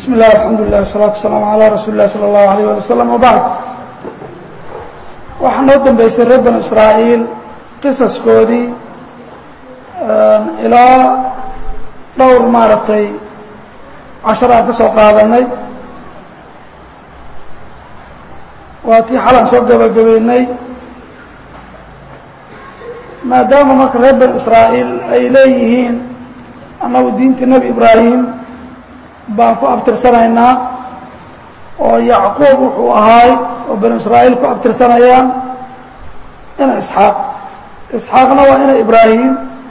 bismi illah alxamdu lilah wasalatu wasalaamu calaa rasuuli lah sala allahu alayh ali wasalam wabacd waxaa noo dambeysay reer banu israa'iil qisaskoodii ilaa dhowr maaragtay cashar aan ka soo qaadanay waa tii xalaan soo gabagabeynay maadaama marka reer banu israa'iil ay leeyihiin annagu diintii nebi ibraahim baan ku abtirsanaynaa oo yacquub wuxuu ahaay oo banu israa'iil ku abtirsanayaan ina isxaaq isxaaqna waa ina ibraahim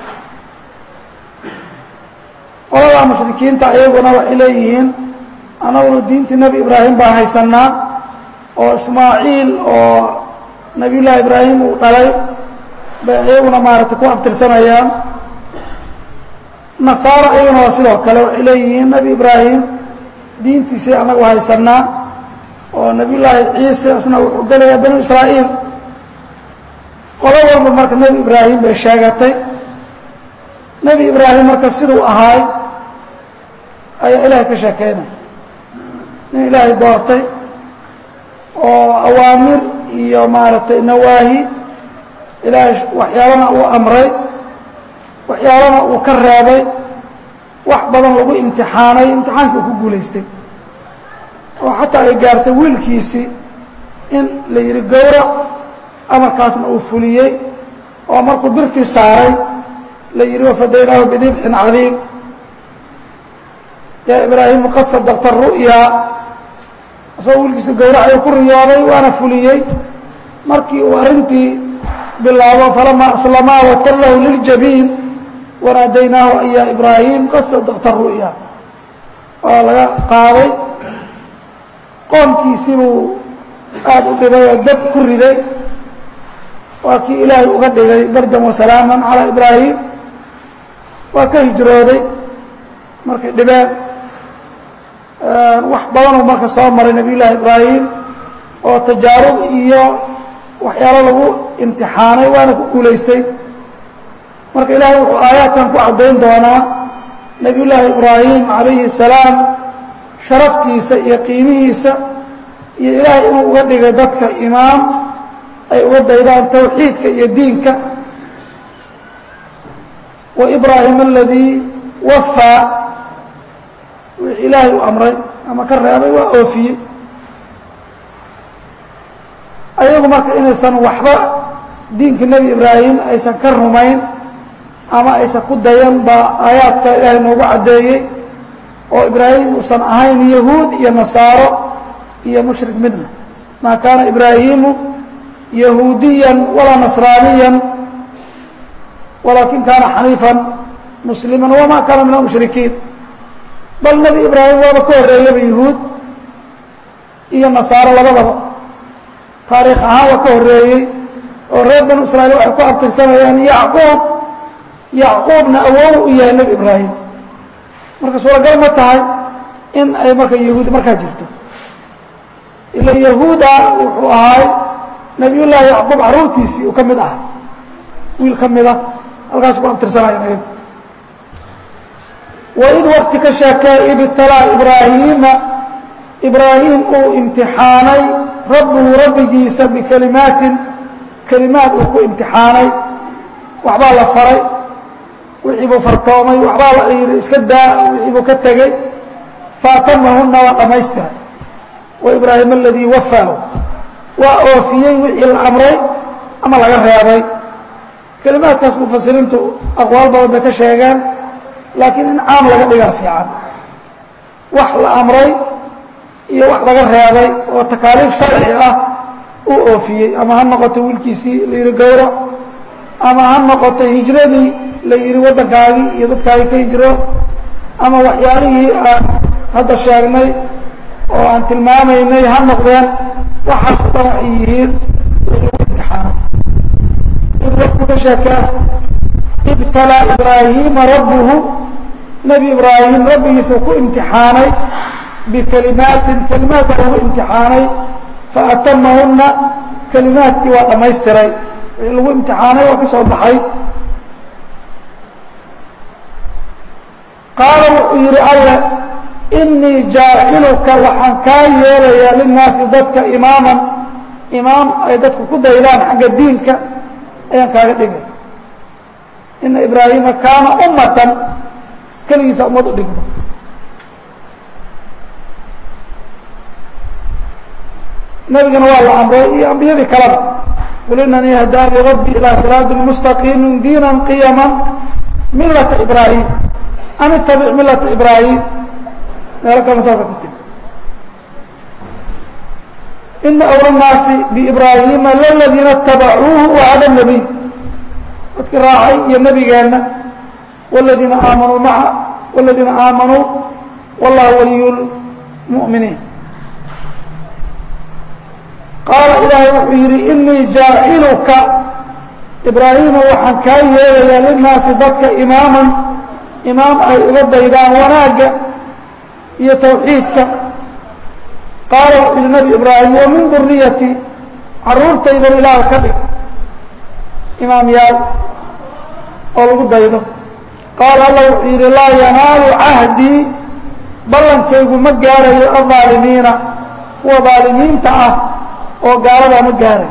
qoladaa mushrikiinta ayaguna waxay leeyihiin annaguna diintii nebi ibraahim baan haysanaa oo ismaaciil oo nebiyullaahi ibraahim uu dhalay bay iyaguna maaragtay ku abtirsanayaan nasaaro iyaguna waa sidoo kale waxay leeyihiin nebi ibraahim diintiisii annagu haysanaa oo nebiyullaahi ciise isna wuxuu gelayaa banu israa'iil qolo walba marka nebi ibraahim bay sheegatay nebi ibraahim marka siduu ahaay ayaa ilaahay ka sheekeynaya nin ilaahay doortay oo awaamir iyo maaragtay nawaahi ilaahay waxyaalana uu amray waxyaalana uu ka reebay wax badan lagu imtixaanay imtixaankii uu ku guulaystay oo xataa ay gaartay wiilkiisii in la yidhi gowrac amarkaasna uu fuliyey oo markuu birtii saaray la yidhi wafadaynaahu bidibxin cadiim yaa ibraahimu qad sadaqta ru'ya isagoo wiilkiisa gowracay ku riyooday waana fuliyey markii uu arrintii bilaabo falamaa aslamaa watallahu liljabiin wanaadaynaahu an yaa ibraahim qad sadaqta ru'ya waa laga qaaday qoomkiisii buu aada u dhibay oo dab ku riday waa kii ilaahay uga dhigay bardan wasalaaman calaa ibraahim waa ka hijrooday markay dhibeen wax badanuu marka soo maray nabiy llaahi ibraahim oo tajaarub iyo waxyaalo lagu imtixaanay waana ku guulaystay marka ilaahay wuxuu aayaadkan ku caddayn doonaa nebiy llaahi ibraahim calayhi salaam sharaftiisa iyo qiimihiisa iyo ilaahay inuu uga dhigay dadka imaam ay uga daydaan tawxiidka iyo diinka wa ibraahim aladii wafaa wixii ilaahay u amray ama ka reebay waa oofiyey ayagu marka inaysan waxba diinka nebi ibraahim aysan ka rumayn ama aysan ku dayan baa aayaadka ilaahay noogu caddeeyey oo ibraahim uusan ahayn yahuud iyo nasaaro iyo mushrik midna maa kaana ibraahimu yahuudiyan walaa nasraaniyan walaakin kaana xaniifan musliman wamaa kaana min almushrikiin bal nebi ibraahim waaba ka horreeyaba yahuud iyo nasaaro labadaba taariikh ahaan waa ka horreeyey oo reer banu israa'iil waxay ku abtirsanayaan yacquub yacquubna awow u yahay nebi ibraahim marka suuragal ma tahay in ay marka yahuudi markaa jirto ila yahuuda wuxuu ahaay nebiyullaahi yacquub carruurtiisii uu ka mid aha wiil ka mida halkaas ku abtirsanayaan ayagu waid wakti ka sheekee ibtalaa ibraahiima ibraahim uu imtixaanay rabbuhu rabbigiisa bikelimaatin kelimaad uu ku imtixaanay waxbaa la faray wixii buu fartoomay waxbaa la yidhi iska daa wixii buu ka tegey faatamahunna waa dhammaystiray wa ibraahim aladii wafaahu waa oofiyey wixii la amray ama laga reebay kelimaadkaas mufasiriintu aqwaal badan bay ka sheegeen laakiin in caam laga dhigaa fiican wax la amray iyo wax laga reebay oo takaaliif sharci ah uu oofiyey ama ha noqoto wiilkiisii la yidhi gowrac ama ha noqoto hijradii la yidhi waddankaagii iyo dadkaagii ka hijro ama waxyaalihii aan hadda sheegnay oo aan tilmaamaynay ha noqdeen waxaas o dhan waxay yihiin wixii lagu imtixaano id wakti ka sheekee ibtalaa ibraahiima rabbuhu nebi ibraahim rabbigiisa ku imtixaanay bikelimaatin kelimaad baa lagu imtixaanay faatamahunna kelimaadkii waa dhammaystiray wixii lagu imtixaanay waa ka soo baxay qaala wuxuu yidhi alle inii jaaciluka waxaan kaa yeelayaa linnaasi dadka imaaman imaam ay dadku ku daydaan xagga diinka ayaan kaaga dhigay ina ibraahima kaana ummatan keligiisa ummad u dhigmo nabigana waa la amray iyo ambiyadii kaleba qul inanii hadaanii rabbi ilaa siraati mustaqiimi diina qiyama milata ibraahim an itabic milata ibraahim meelo kalena saasa ku tiri ina awla naasi biibraahiima laladiina itabacuuhu wahada nabiy dadkii raacay iyo nebigeenna wladiina aamanuu maca wladiina aamanuu wallahu waliy lmu'miniin qaala ilaahay wuxuu yidhi inii jaaciluka ibraahiima waxaan kaa yeelayaa linnaasi dadka imaaman imaam ay uga daydaan wanaagga iyo tawxiidka qaala wuxuu yidhi nebi ibraahim wa min duriyati carruurtaydan ilaah ka dhig imaam yaal oo lagu daydo qaala allah wuxuu yidhi laa yanaalu cahdii ballankaygu ma gaarayo aldaalimiina kuwa daalimiinta ah oo gaaladaa ma gaarayo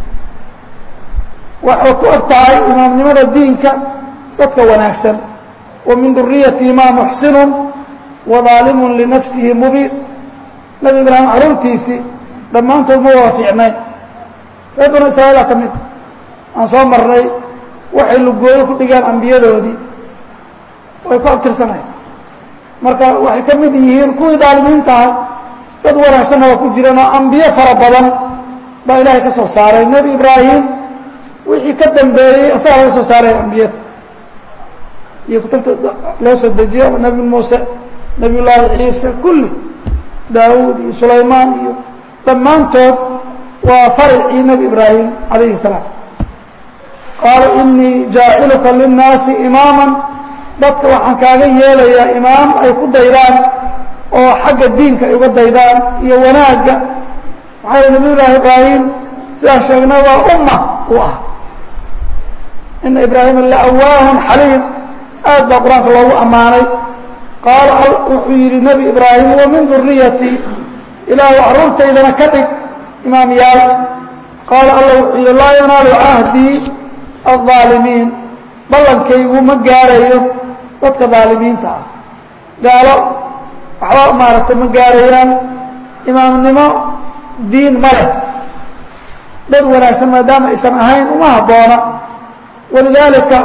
waxay ku eg tahay imaamnimada diinka dadka wanaagsan wa min duriyati maa muxsinun wa daalimun linafsihi mubiin nebi ibraahim carruurtiisii dhammaantood ma wada fiicnayn reer banu israa'iila ka mid aan soo marnay waxay lugooyo ku dhigeen ambiyadoodii way ku abtirsanayan marka waxay ka mid yihiin kuwii daalimiinta ah dad wanaagsanna waa ku jiraan oo ambiyo fara badan baa ilaahay ka soo saaray nebi ibraahim wixii ka dambeeyey asagaa laga soo saaray ambiyada iyo kutubta loo soo dejiyo nebi muuse nebiy llaahi ciise kulli daawuud iyo sulaymaan iyo dhammaantood waa faricii nebi ibraahim calayhi salaam qaala inii jaaciluka linnaasi imaaman dadka waxaan kaaga yeelayaa imaam ay ku daydaan oo xagga diinka ay uga daydaan iyo wanaagga maxaa yhi nabiy llaahi ibraahim sidaan sheegnay waa umma u ah ina ibraahima laawaahun xaliim aad baa qur-aanka loogu ammaanay qaala wuxuu yidhi nebi ibraahim wa min duriyatii ilaahu carruurtaydana ka dhig imaam yaal qaala allah wuxuu yidhi laa yanaalu cahdii aldaalimiin ballankaygu ma gaarayo dadka daalimiinta ah gaalo waxba maaragtay ma gaarayaan imaamnimo diin ma leh dad wanaagsan maadaama aysan ahayn uma habboona walidaalika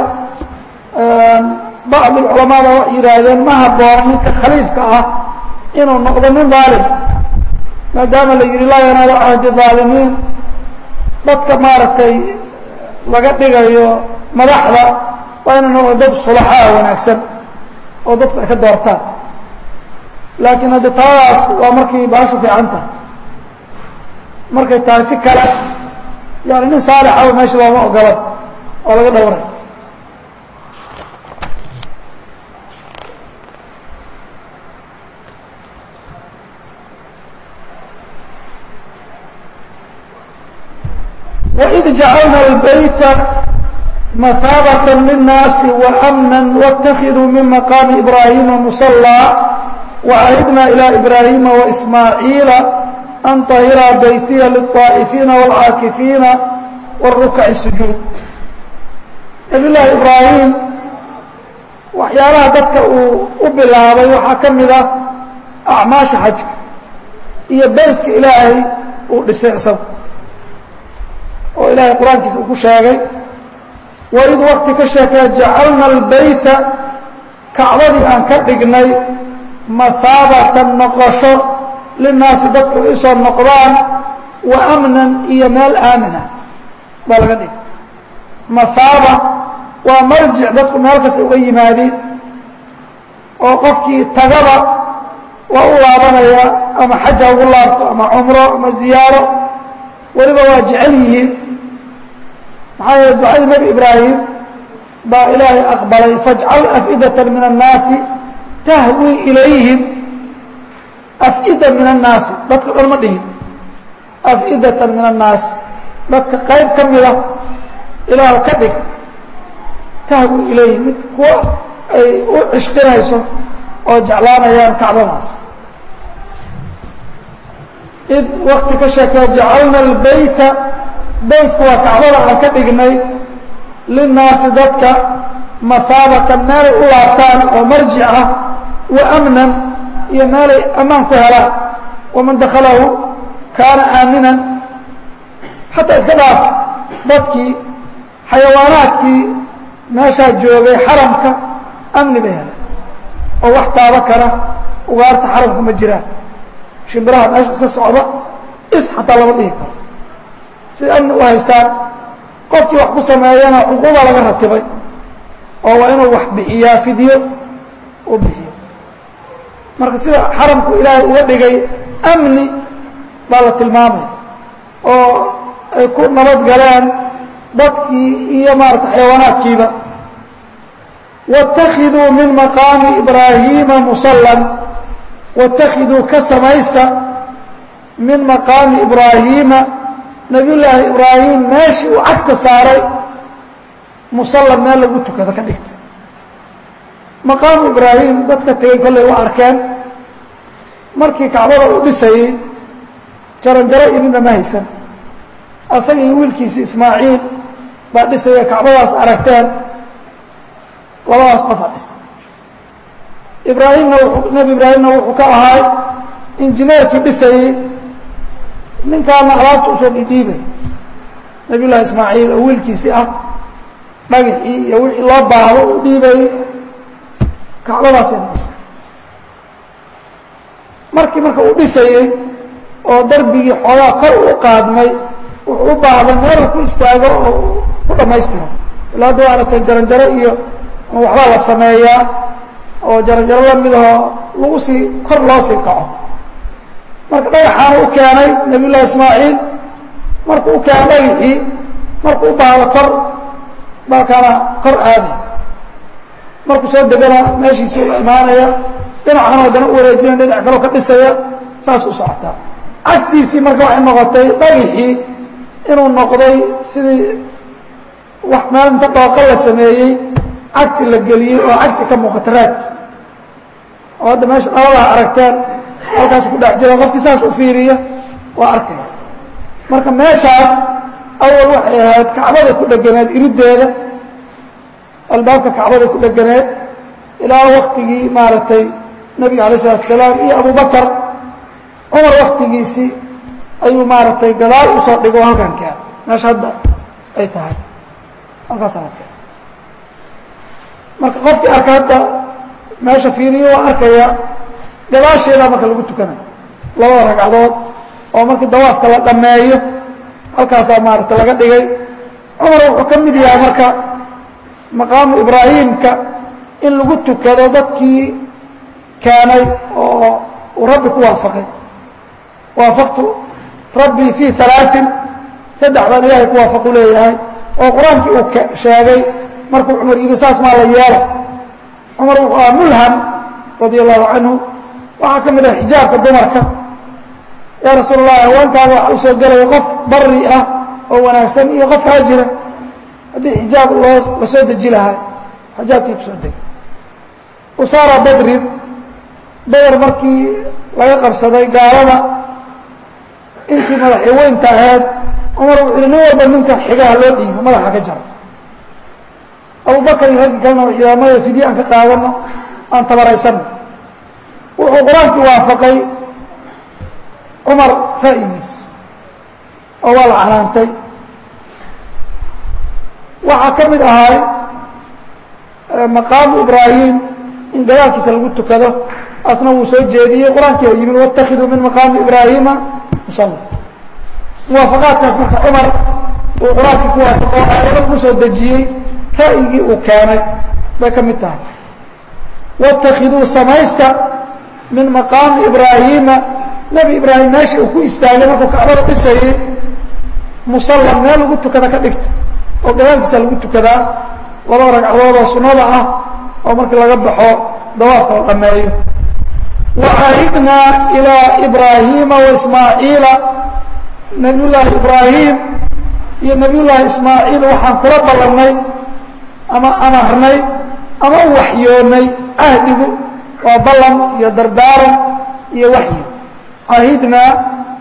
bacd culamaada waxay yidhaahdeen ma habboona ninka khaliifka ah inuu noqdo nin daalim maadaama la yidhi laa yanaalu cahdi daalimiin dadka maaragtay laga dhigayo madaxda waa inay noqdo dad sulaxaa wanaagsan oo dadku ay ka doortaan laakiin haddi taadaas waa markii baashu fiican tahay markay tahay si kale yani nin saalixaba meesha looma ogola oo laga dhowray وإذ جعلنا البيت مثابة للناس وأمنا واتخذوا من مقام إبراهيم مصلى وعهدنا إلى إبراهيم وإسماعيل أن طهر بيتي للطائفين والعاكفين والركع السجود نبي الله إبراهيم waxyaalaha dadka uu u bilaabay waxaa ka mid ah acmaasha xajka iyo beytka ilaahay uu dhisay isagu oo ilaahay qur-aankiisa uu ku sheegay waid wakti ka sheekee jacalna albayta kacbadii aan ka dhignay mahaabatan noqosho linaasi dadku ay usoo noqdaan wa amnan iyo meel aamina baa laga dhigay mahaaba waa marjic dadku meel kasta uga yimaadeen oo qofkii tagaba waa u laabanaya ama xaj ha ugu laabto ama cumro ama ziyaaro weliba waa jecel yihiin maxaa yeele ducadii nebi ibraahim baa ilaahay aqbalay fajcal af'idata min annaasi tahwi ilayhim af'ida min annaasi dadka dhan ma dhihin af'idatan min annaasi dadka qayb ka mida ilaah ka dhig tahwi ilayhim mid kuwa ay u cishqinayso oo jeclaanayaan kacbadaas id wakti ka sheekee jacalna albayta beytka waa kacbada aan ka dhignay linnaasi dadka mahaabatan meelay u laabtaan oo marjic ah wa amnan iyo meelay ammaan ku helaan waman dakhalahu kaana aaminan xataa iska dhaaf dadkii xayawaanaadkii meeshaa joogay xaramka amni bay heleen oo wax taaba kara ugaarta xaramka ma jiraan shimbiraha meesha iska socda is xataa lama dhihi karo siday amni u haystaan qofkii wax ku sameeyana cuquuba laga ratibay oo waa inuu wax bixiyaa fidyo u bixiyo marka sida xaramku ilaahay uga dhigay amni baa la tilmaamaya oo ay ku nabad galeen dadkii iyo maarata xayawaanaadkiiba wاtakiduu min maqaami ibraahiima musalan wاtakiduu ka samaysta min maqaami ibraahiima nabiy llaahi ibraahim meeshii uu cagta saaray musallan meel lagu tukado ka dhigta maqaamu ibraahim dadka tegey kollay u arkeen markii kacbada uu dhisayey jaranjaro idinna ma haysan asagii wiilkiisi ismaaciil baa dhisaya kacbadaas aragteen labadaas qofa dhisa ibraahimna nebi ibraahimna wuxuu ka ahaay injineerkii dhisayey ninkaana alaabta usoo dhidhiibay nabiy llahi ismaaciil oo wiilkiisii ah dhagixii iyo wixii loo baahdo u dhiibayey kacbadaasayna dhisay markii marka uu dhisayey oo darbigii xoogaa kor u qaadmay wuxuu u baahday meeluu ku istaago oo ku dhammaystiro ilaa hadda waa aragteen jaranjaro iyo waxbaa la sameeyaa oo jaranjaro lamid ahoo lagu sii kor loo sii kaco marka dhagaxaana u keenay nabiy llahi ismaaciil markuu u keenay dhagaxii markuu u baahdo kor balkaana kor aaday markuu soo degana meeshiisuu la imaanaya dhinacan haddana u wareejinaya dhinac kaloo ka dhisaya saas u socotaa cagtiisii marka waxay noqotay dhagaxii inuu noqday sidii wax meel inta dhooqa la sameeyey cagti la geliyey oo cagti ka muuqata raadki oo hadda meesha dhaladaha aragteen halkaas ku dhex jira qofkii saas u fiiriya waa arkaya marka meeshaas awal waxay ahayd kacbada ku dheganeed irideeda albaabka kacbada ku dheganeed ilaa waktigii maaragtay nebiga alayh isalatu asalaam iyo abubakar cumar waktigiisii ayuu maaragtay gadaal usoo dhigo halkan keen meesha hadda ay tahay halkaasa arkay marka qofkii arka hadda meesha fiiriyo waa arkaya gadaasheedaa marka lagu tukanayo labada ragcadood oo markii dawaafka la dhammeeyo halkaasaa maaragtay laga dhigay cumar wuxuu ka mid yahay marka maqaamu ibraahimka in lagu tukado dadkii keenay oo uu rabbi ku waafaqay waafaqtu rabbii fii alaain saddex baan ilaahay ku waafaqu leeyahay oo qur-aankii uu sheegay markuu cumar yidhi saas maa la yeelo cumar wuxuu aha mulham radia allahu canhu waxaa ka mid ah xijaabka dumarka yaa rasuul allah haweenkaada waxa usoo gelaya qof bari ah oo wanaagsan iyo qof haajira haddii xijaab loo la soo deji lahaa xijaabkii kusoo degay usaara badrin badar markii laga qabsaday gaalada intii madaxii weynta ahayd cumar wuxuu yihi nin walba ninka xigaha loo dhiibo madaxa ka jaro abubakar iyo raggii kalena wuxuu yidhaha maya fidye aan ka qaadano aan tabaraysanno wuxuu qur-aankii waafaqay cumar ra'yigiis oo waa la canaantay waxaa ka mid ahay maqaamu ibraahim in gadaalkiisa lagu tukado asna wuu soo jeediyey qur-aankii a yimid waاtakiduu min maqaami ibraahima musalla muwaafaqaadkaas marka cumar uu qur-aankii ku waafaqo aayado lagu soo dejiyey ra'yigii uu keenay bay ka mid tahay waاtakiduu samaysta min maqaami ibraahima nebi ibraahim meeshii uu ku istaagay markuu kacbada dhisayey musallan meel lagu tukada ka dhigta oo gadaalkiisa lagu tukadaa laba ragcadood oo sunnada ah oo markii laga baxo dawaafka la dhammeeyo wacahidnaa ilaa ibraahiima waismaaciila nabiy llaahi ibraahim iyo nabiy llaahi ismaaciil waxaan kula ballannay ama amarnay ama u waxyoonnay cahdigu waa ballan iyo dardaaran iyo waxyi cahidnaa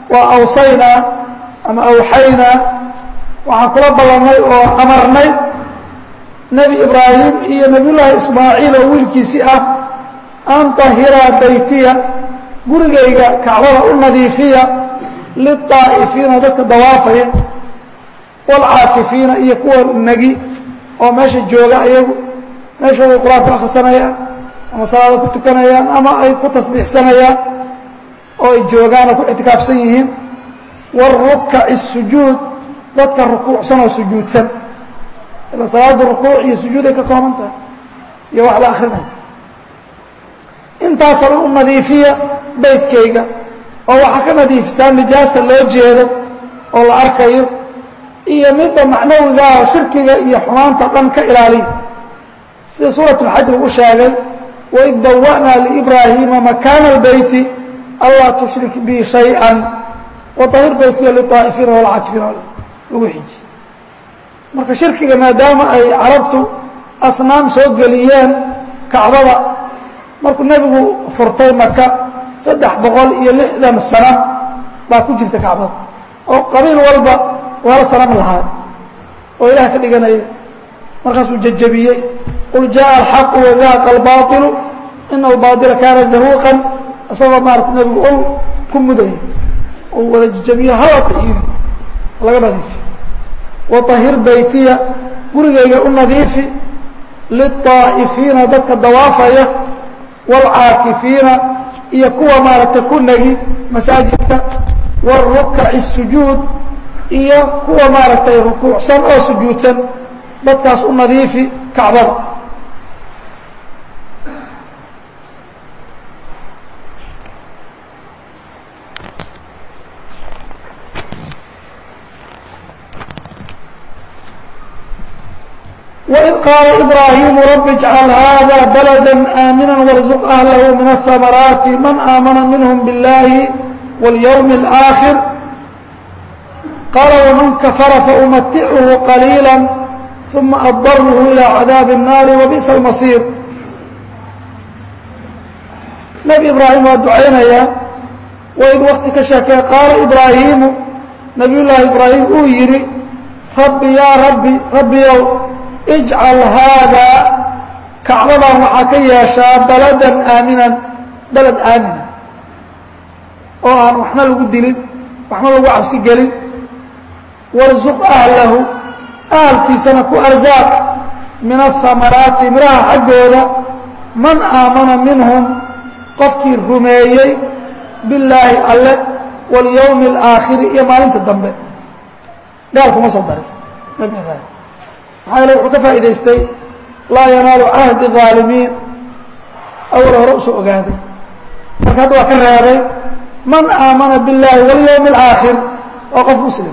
waa awsaynaa ama awxaynaa waxaan kula ballanay oo amarnay nebi ibraahim iyo nebiyullaahi ismaaciil oo wiilkiisii ah an tahiraa baytiya gurigayga kacbada u nadiifiya liلطaa'ifiina dadka dawaafaya wاlcaakifiina iyo kuwa negi oo meesha jooga ayagu meeshooday qur-aanku akhrisanayaan ama salaada ku tukanayaan ama ay ku tasbiixsanayaan oo ay joogaan oo ku ictikaafsan yihiin wاrukaci الsujuud dadka rukuucsan oo sujuudsan ila salaada rukuuc iyo sujuuday ka kooban tahay iyo wax la akrinayo intaasoo dhan u nadiifiya beydkayga oo waxaa ka nadiifisaan nijaasta loo jeedo oo la arkayo iyo midda macnawiga ah oo shirkiga iyo xumaanta dhan ka ilaaliya sida suurat اlxaj lagu sheegay waid bawa'naa liibraahiima makaana اlbeyti anlaa tushrik bi shayئa waطahir beytiya liطaa'ifiina walcaakifiina lagu xiji marka shirkiga maadaama ay carabtu asnaam soo geliyeen kacbada markuu nebigu furtay maka saddex boqol iyo lixdan sano baa ku jirta kacbada oo qabiil walba waala sanam lahaa oo ilaah ka dhiganaya markaasuu jajabiyey qul jaءa alxaqu wazahaqa albailu ina albaaila kaana zahuuqan isagoo maarata nebigu ol ku mudaya oo wada jajabiye halaka iyo laga nadiifiyo waطahir beytiya gurigayga u nadiifi liلطaa'ifiina dadka dawaafaya wاlcaakifiina iyo kuwa maaragtay ku negi masaajidka wاrukaci الsujuud iyo kuwa maaragtay rukuucsan oo sujuudsan dadkaas u nadiifi kacbada وإذ قال إبراهيم رب اجعل هذا بلدا آمنا وارزق أهله من الثمرات من آمن منهم بالله واليوم الآخر قال ومن كفر فأمتعه قليلا ثم أضره إلى عذاب النار وبئس المصير نبي إبراهيم waa ducaynaya وإd wkti ka sheekee qaala إبراahiimu نabiy llaahi إبراahيم uu yihi rabbi yaa rabbi rabbiyow اجcal haadaa kacbadan waxaa ka yeeshaa baladan aaminan baled aamina oo aan waxna lagu dilin waxna lagu cabsi gelin warzuq ahlahu ahalkiisana ku arsaaq min ahamaraati miraha xaggooda man aamana minhum qofkii rumeeyey billaahi alle walyowmi alaakhiri iyo maalinta dambe gaal kuma soo darin nabi ibraahim maxaa yeele wuxuu ka faa'idaystay laa yanaalu cahdi aalimiin awal hore usoo ogaaday marka hadda waa ka reebay man aamana biاllaahi walyowmi alaakhir waa qof muslim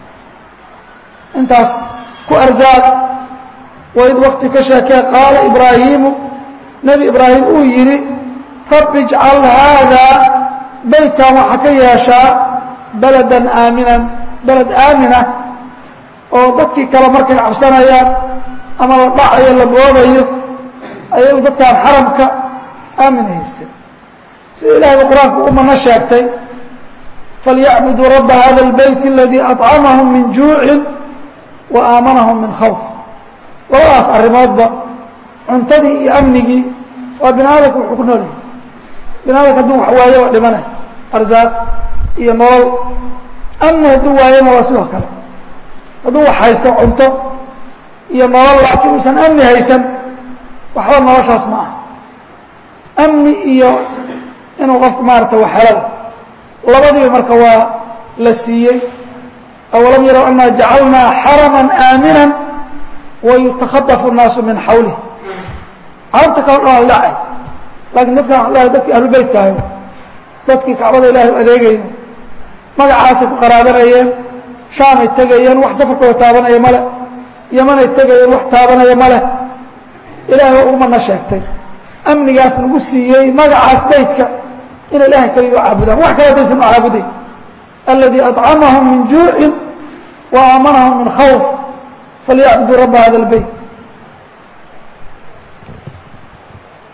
intaas ku arsaaq waid wakti ka sheekee qaala ibraahiimu nebi ibraahim uu yidhi rabbi ijcal haadaa beytkan waxaa ka yeeshaa baladan aaminan beled aamina oo dadkii kale markay cabsanayaan ama la dhacayo la goobayo ayagu dadkaan xaramka aamin haysteen sida ilahayba qur-aanku u mana sheegtay falyacbuduu rabba hada اlbeyt aladii aطcamahum min juucin wa aamanahum min khawf labadaas arrimoodba cuntadii iyo amnigii waa bini aadamka wuxuu ku nool yahay bini aadamka hadduu wax waayo waa dhimanay arsaaq iyo nolol amni hadduu waayona waa sidoo kale hadduu wax haysto cunto iyo nolol laakiin uusan amni haysan waxba noloshaas ma aha amni iyo inuu qofku maarata wax helo labadiiba marka waa la siiyey awalam yarow anaa jacalnaa xaraman aaminan wayutakadafu الnaasu min xawlih carabta kale dhan aan dhacay laakiin dadkan waxaan lehay dadkii ahlubeytkaayo dadkii kacbada ilahay u adeegayo magacaasay ku qaraabanayeen shaamay tegayeen wax safarkooda taabanaya male yamanay tegayeen wax taabanaya male ilahay waa ugumana sheegtay amnigaas nagu siiyey magacaas beytka inay ilahay kaliya u caabudaan wax kale daysan u caabuday aladii aطcamahum min juucin wa aamanahum min khawf falyacbuduu rabba hada اlbeyt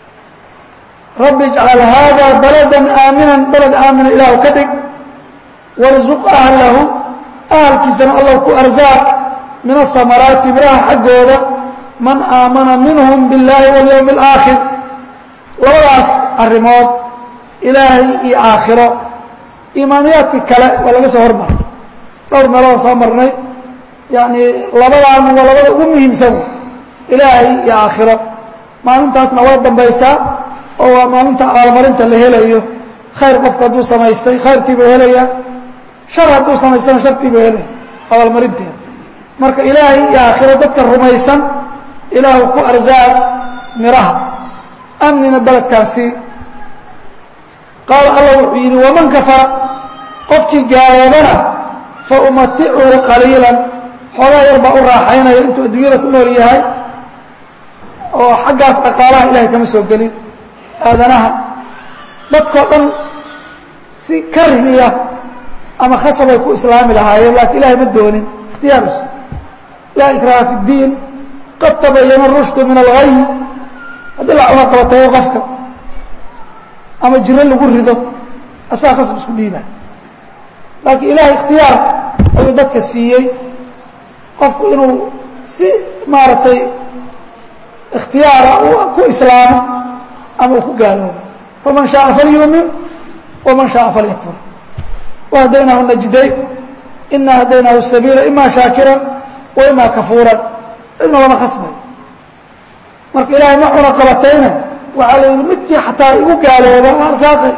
rabbi ijcal haadaa baladan aaminan baled aamina ilaahu ka dhig warzuq ahlahu ahalkiisana allow ku arsaaq min ahamaraati miraha xaggooda man aamana minhum biاllaahi walyowmi اlaakhir labadaas arrimood ilaahay iyo aakhiro iimaaniyaadkii kale waa laga soo hormaray dhowr meelood soo marnay yacni labadaan waa labada ugu muhiimsan ilaahay iyo aakhiro maalintaasna waa dambaysaa oo waa maalinta abaalmarinta la helayo khayr qofka hadduu samaystay khayrkiibuu helayaa shar hadduu samaystana shartiibuu helaya abaalmarinteeda marka ilaahay iyo aakhiro dadka rumaysan ilaahu ku arsaaq miraha amnina beledkaasi qaala allah wuxuu yidhi waman kafara qofkii gaaloobana fa umaticuhu qaliilan xoogaa yar baa u raaxaynaya intuu adduunyada ku nool yahay oo xaggaas dhaqaalaha ilahay kama soo gelin aadanaha dadkao dhan si karhiya ama khasabay ku islaami lahaayeen laakiin ilahay ma doonin ikhtiyaarus laa ikraha fi اddiin qad tabayana rushdu min algay haddii la cuna qabatayo qofka ama jiro lagu rido asaga khasab isku dhiibaa laakiin ilahay ikhtiyaar ayuu dadka siiyey qofku inuu si maaragtay ikhtiyaara ku islaamo ama uu ku gaaloobo faman shaaa falyuumin waman shaaa falyakfur wahdaynahu najdayn ina hadaynaahu sabiila ima shaakiran wa ima kafuuran cidna lama khasbayo marka ilaahay ma cuna qabatayna waxaa la yidhi midkii xataa igu gaalooba arsaaqay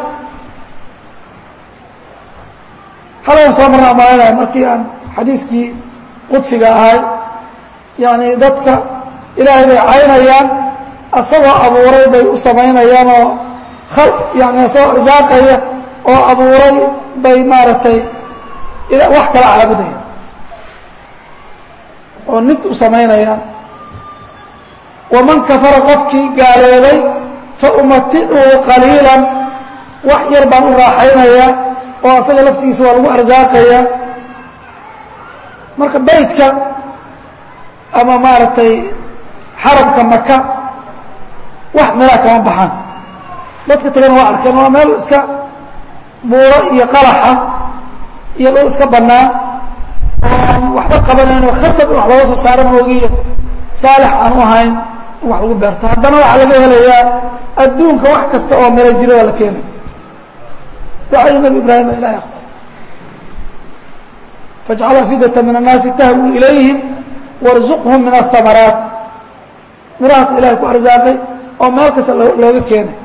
halaan soo marna maalinaya markii aan xadiiskii qudsiga ahay yani dadka ilaahay bay caynayaan asagoo abuuray bay u samaynayaan oo al yani asagoo arsaaqaya oo abuuray bay maaragtay wax kala caabudayaan oo nid u samaynayaan waman kafara qofkii gaaloobay fa umaticuhu qaliilan wax yar baan u raaxaynayaa oo asaga laftigiisa waa lagu arsaaqayaa marka baydka ama maaragtay xarabka maka wax meelaa kama baxaan dadka tagana waa arkeen waa meel iska buuro iyo qalaxa iyo dhul iska bannaan oo waxba qabanayn oo khasab in wax looga soo saaro moogiyo saalix aan u ahayn in wax lagu beerto haddana waxaa laga helayaa adduunka wax kasta oo mero jiro waa la keenay ducadii nabi ibraahim a ilahay aqbal faاjcal afidata min الnaasi tahwi ilayhim warzuqhum min aلhamaraat mirahaas ilahay ku arsaaqay oo meel kasta looga keenay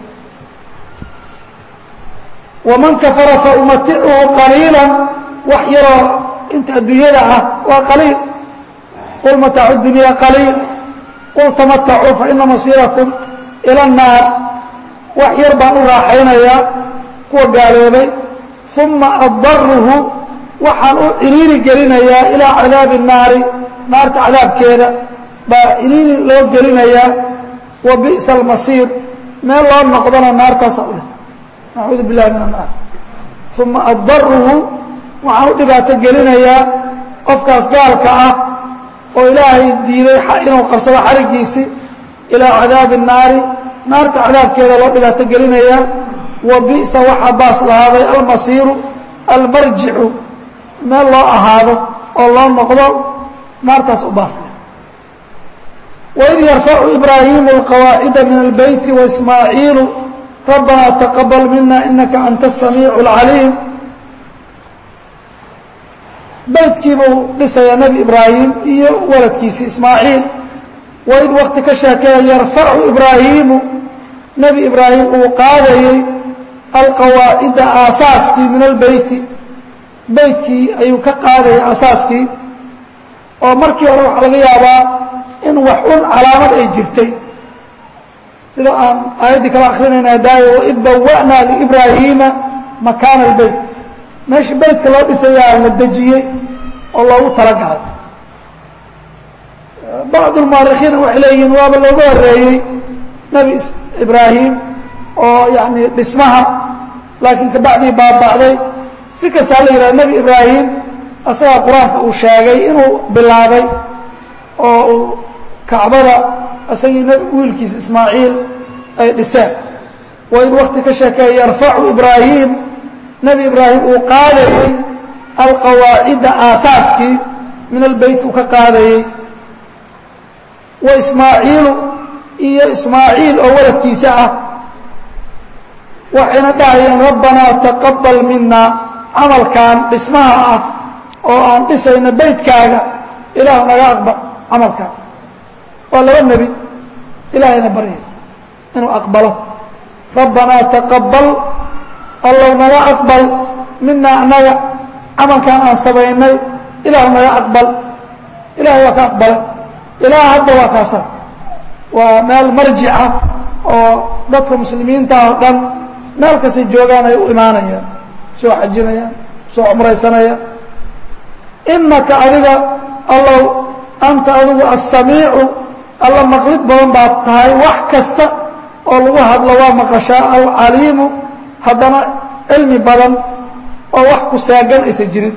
waman kafara faumaticuhu qaliila wax yaroo inta adduunyada ah waa qaliil qul mataacu dunya qaliil qul tamatacuu faina masiirakum ilى الnaar wax yar baan u raaxaynayaa kuwa gaaloobay uma addaruhu waxaan u ciriiri gelinayaa ilaa cadaabi الnaari naarta cadaabkeeda baa ciriiri loo gelinayaa wa bi'sa almasiir meel loo noqdona naartaasa u leh nacuudu billahi min annaar uma addaruhu waxaan u dhibaato gelinayaa qofkaas gaalka ah oo ilaahay diiday inuu qabsado xarigiisii ilaa cadaabi الnaari naarta cadaabkeeda loo dhibaato gelinayaa wa bi'sa waxaa baas lahaaday almasiiru almarjicu meel loo ahaado oo loo noqdo naartaas u baas leh waid yarfacu ibraahimu alqawaacida min albeyti waismaaciilu rabbanaa taqabal mina inaka anta asamiicu اlcaliim beytkiibuu dhisayaa nebi ibraahim iyo waladkiisii ismaaciil waid wakti ka sheekeeya yarfacu ibraahiimu nebi ibraahim uu qaadayey alqawaacida aasaaskii min albeyti beytkii ayuu ka qaadayay aasaaskii oo markii hore waxaa laga yaabaa in wax un calaamad ay jirtay sida aan aayaddii kala akrinayna daayo waid bawa'naa liibraahiima makaana albeyt meeshii beytka loo dhisayaa la dejiyey oo loogu talagalay bacdu lmuarikiina waxay leeyihiin waaba looga horeeyey nebi ibraahim oo yani dhismaha laakiin kabacdii baaba'day si kastaa la yidhaha nebi ibraahim asagaa qur-aanka uu sheegay inuu bilaabay oo uu kacbada isagii wiilkiisa ismaaciil ay dhiseen waa in wakti ka sheekeeya yarfacu ibraahim nebi ibraahim uu qaadayey alqawaacida aasaaskii min albeyt uu ka qaadayey wa ismaaciilu iyo ismaaciil oo waladkiisa ah waxayna dhahayeen rabbanaa taqabal minaa camalkan dhismaha ah oo aan dhisayna beytkaaga ilaah naga aqbal camalkaan waa laba nebi ilaahayna baryay inuu aqbalo rabbanaa taqabal allow naga aqbal minaa annaga camalkan aan samaynay ilaahu naga aqbal ilahay waa ka aqbalay ilaah hadda waa kaasa waa meel marjica oo dadka muslimiinta oo dhan meel kastay joogaan ay u imaanayaan soo xajinayaan soo cumraysanayaan inaka adiga allow anta adigu assamiicu alla maqlid badan baad tahay wax kasta oo lagu hadlo waa maqashaa alcaliimu haddana cilmi badan oo wax ku saagan aysan jirin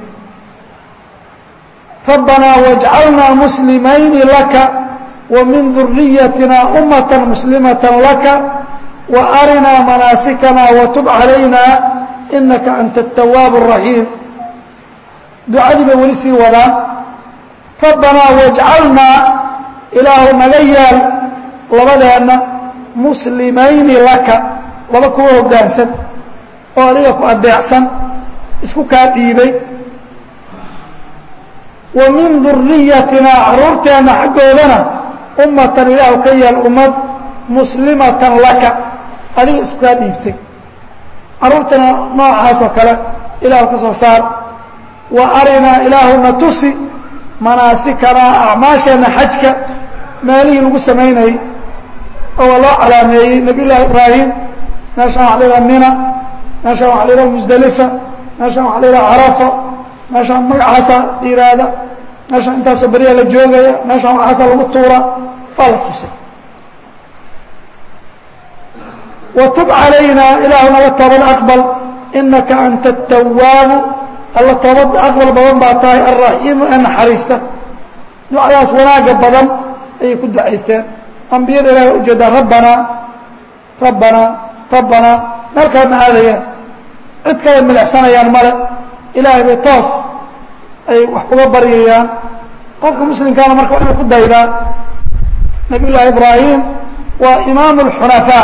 rabbanaa wajcalnaa muslimayni laka wa min duriyatina ummata muslimata laka wa arinaa manaasikana watub calayna inaka anta atawaab الraxiim ducadii bay weli sii wadaan rabbanaa wajcalnaa ilaahu naga yaal labadeenna muslimayni laka laba kuwa hoggaansan oo adiga ku adeecsan isku kaa dhiibay wa min duriyatina caruurteenna xaggoodana ummatan ilaahu ka yaal ummad muslimatan laka adiga isku kaa dhiibtay caruurtana noocaas oo kale ilaahu ka soo saar wa arinaa ilaahuna tusi manaasikanaa acmaasheenna xajka meelihii lagu samaynayey oo loo calaameeyey nabiy llaahi ibraahim meeshaan waxa la yidhaha mina meeshaan waxa la yidhaha musdalifa meeshaan waxa la yidhaha carafa meeshaan magacaasa yidhaahda meeshaan intaasoo beriya la joogaya meeshaan waxaasa lagu tuura waa la tusay watub calaynaa ilaahu naga toobad aqbal inaka anta atawaabu alla toobad aqbal badan baa tahay alraxiimu ee naxariista ducadaas wanaagga badan ayay ku ducaysteen ambiyada ilahi waa ujeedaa rabbanaa rabbanaa rabbanaa meel kale ma aadayaan cid kale milicsanayaan male ilaahay bay toos ay wax uga baryayaan qofka muslimkaana marka waa inuu ku daydaa nabiy llaahi ibraahim waa imaamu اlxunafaa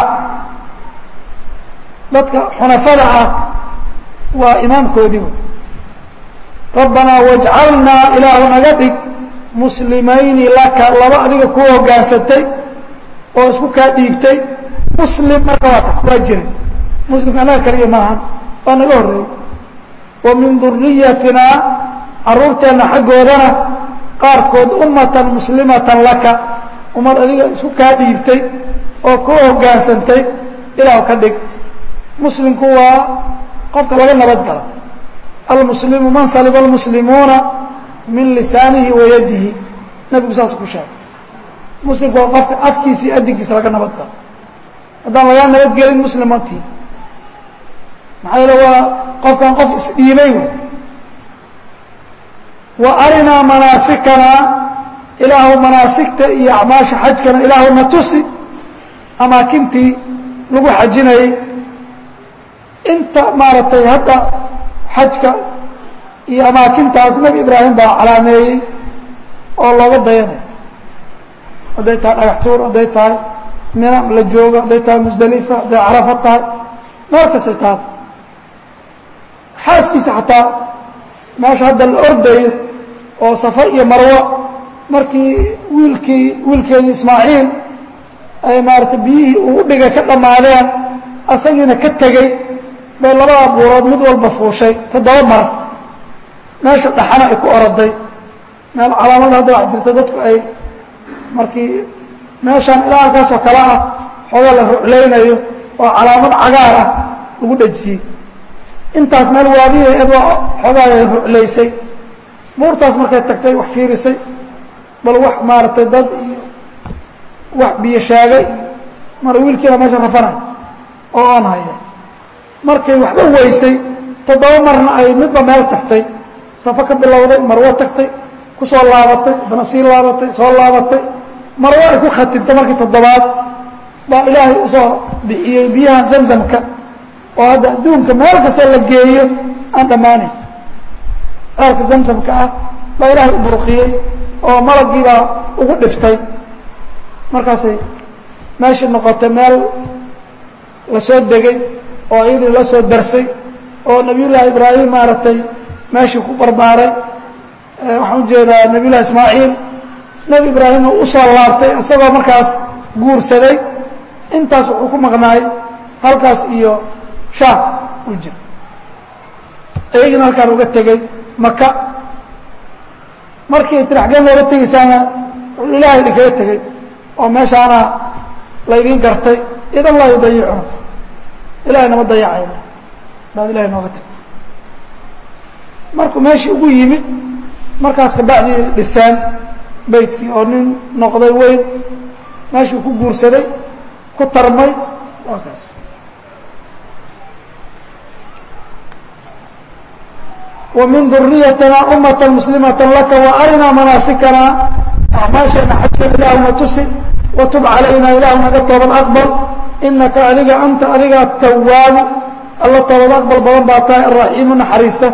dadka xunafada ah waa imaamkoodiiba rabbanaa wajcalnaa ilaahu naga dhig muslimayni laka laba adiga kuu hoggaansatay oo isku kaa dhiibtay muslim marka waa taas waa jiray muslimka annaga kaliya maahan waa naga horreeyey wa min duriyatinaa carruurteenna xaggoodana qaarkood ummatan muslimatan laka ummad adiga isku kaa dhiibtay oo kuu hoggaansantay ilaahu ka dhig muslimku waa qofka laga nabad gala almuslimu man saliba almuslimuuna min lisaanihi wa yadihi nebigu saas ku sheegay muslimku waa qofka afkiisa iyo adinkiisa laga nabad galo haddaan lagaa nabadgelin muslim ma tii maxaa yeele waa qofkan qof isdhiibay wey wa arinaa manaasikana ilaahu manaasigta iyo acmaasha xajkana ilaahu na tusi amaakintii lagu xajinayey inta maaragtay hadda xajka iyo amaakintaas nebi ibraahim baa calaameeyey oo looga dayanay hadday tahay dhagax tuur hadday tahay mina la joogo hadday tahay musdalifa hadday carafa tahay meel kastay tahay xaaskiisa xataa meesha hadda la ordayo oo safa iyo marwo markii wiilkii wiilkeedii ismaaciil ay maaragtay biyihii uu udhigay ka dhammaadeen asagiina ka tegey bay labada buurood mid walba fuushay toddoba mar meesha dhaxana ay ku oroday meel calaamada hadda wax jirta dadku ay markii meeshaan ilaa halkaasoo kale ah xoogaa la ruclaynayo oo calaamad cagaar ah lagu dhejiyey intaas meel waadiya iyadoo xoogaa ay ruclaysay buurtaas markay tagtay wax fiirisay bal wax maaragtay dad iyo wax biyo shaagay iyo mar wiilkiina meesha rafanay oo aan haya markay waxba weysay toddoba marna ay midba meel tagtay safo ka bilowday marwo tagtay ku soo laabatay haddana sii laabatay soo laabatay marwo ay ku khatibtay markii toddobaad baa ilaahay usoo bixiyey biyaha zamzamka oo hadda adduunka meel kastoo la geeyo aan dhammaanayn ceelka zamsamka ah baa ilaahay u burqiyey oo malaggiibaa ugu dhiftay markaasay meeshii noqotay meel la soo degay oo iyadii la soo darsay oo nabiyullaahi ibraahim maaragtay meeshii ku barbaaray waxaan ujeedaa nabiyullahi ismaaciil nebi ibraahimna u soo laabtay isagoo markaas guursaday intaas wuxuu ku maqnaay halkaas iyo shaam u jira iyagina halkaan uga tegey maka markii tiraxgeen looga tegaysaana ilaahay idinkaga tegey oo meeshaana laydin gartay idan laa yudayicuun ilahay nama dayacayna hadaad ilahay nooga tagto markuu meeshii ugu yimid markaas kabacdii dhiseen beytkii oo nin noqday weyn meeshuu ku guursaday ku tarmay waa kaas ومن ذuريتنا أمة مسلمة لka وأرنaa مناaسكنا أعمaaشheena xajka ilaahuna tusi وتب عalayna ilah naga toobad أقبل إنaka adiga أnta adiga التwاaب alla toobad أقبل badan baa tahay الرaحيم نaxariista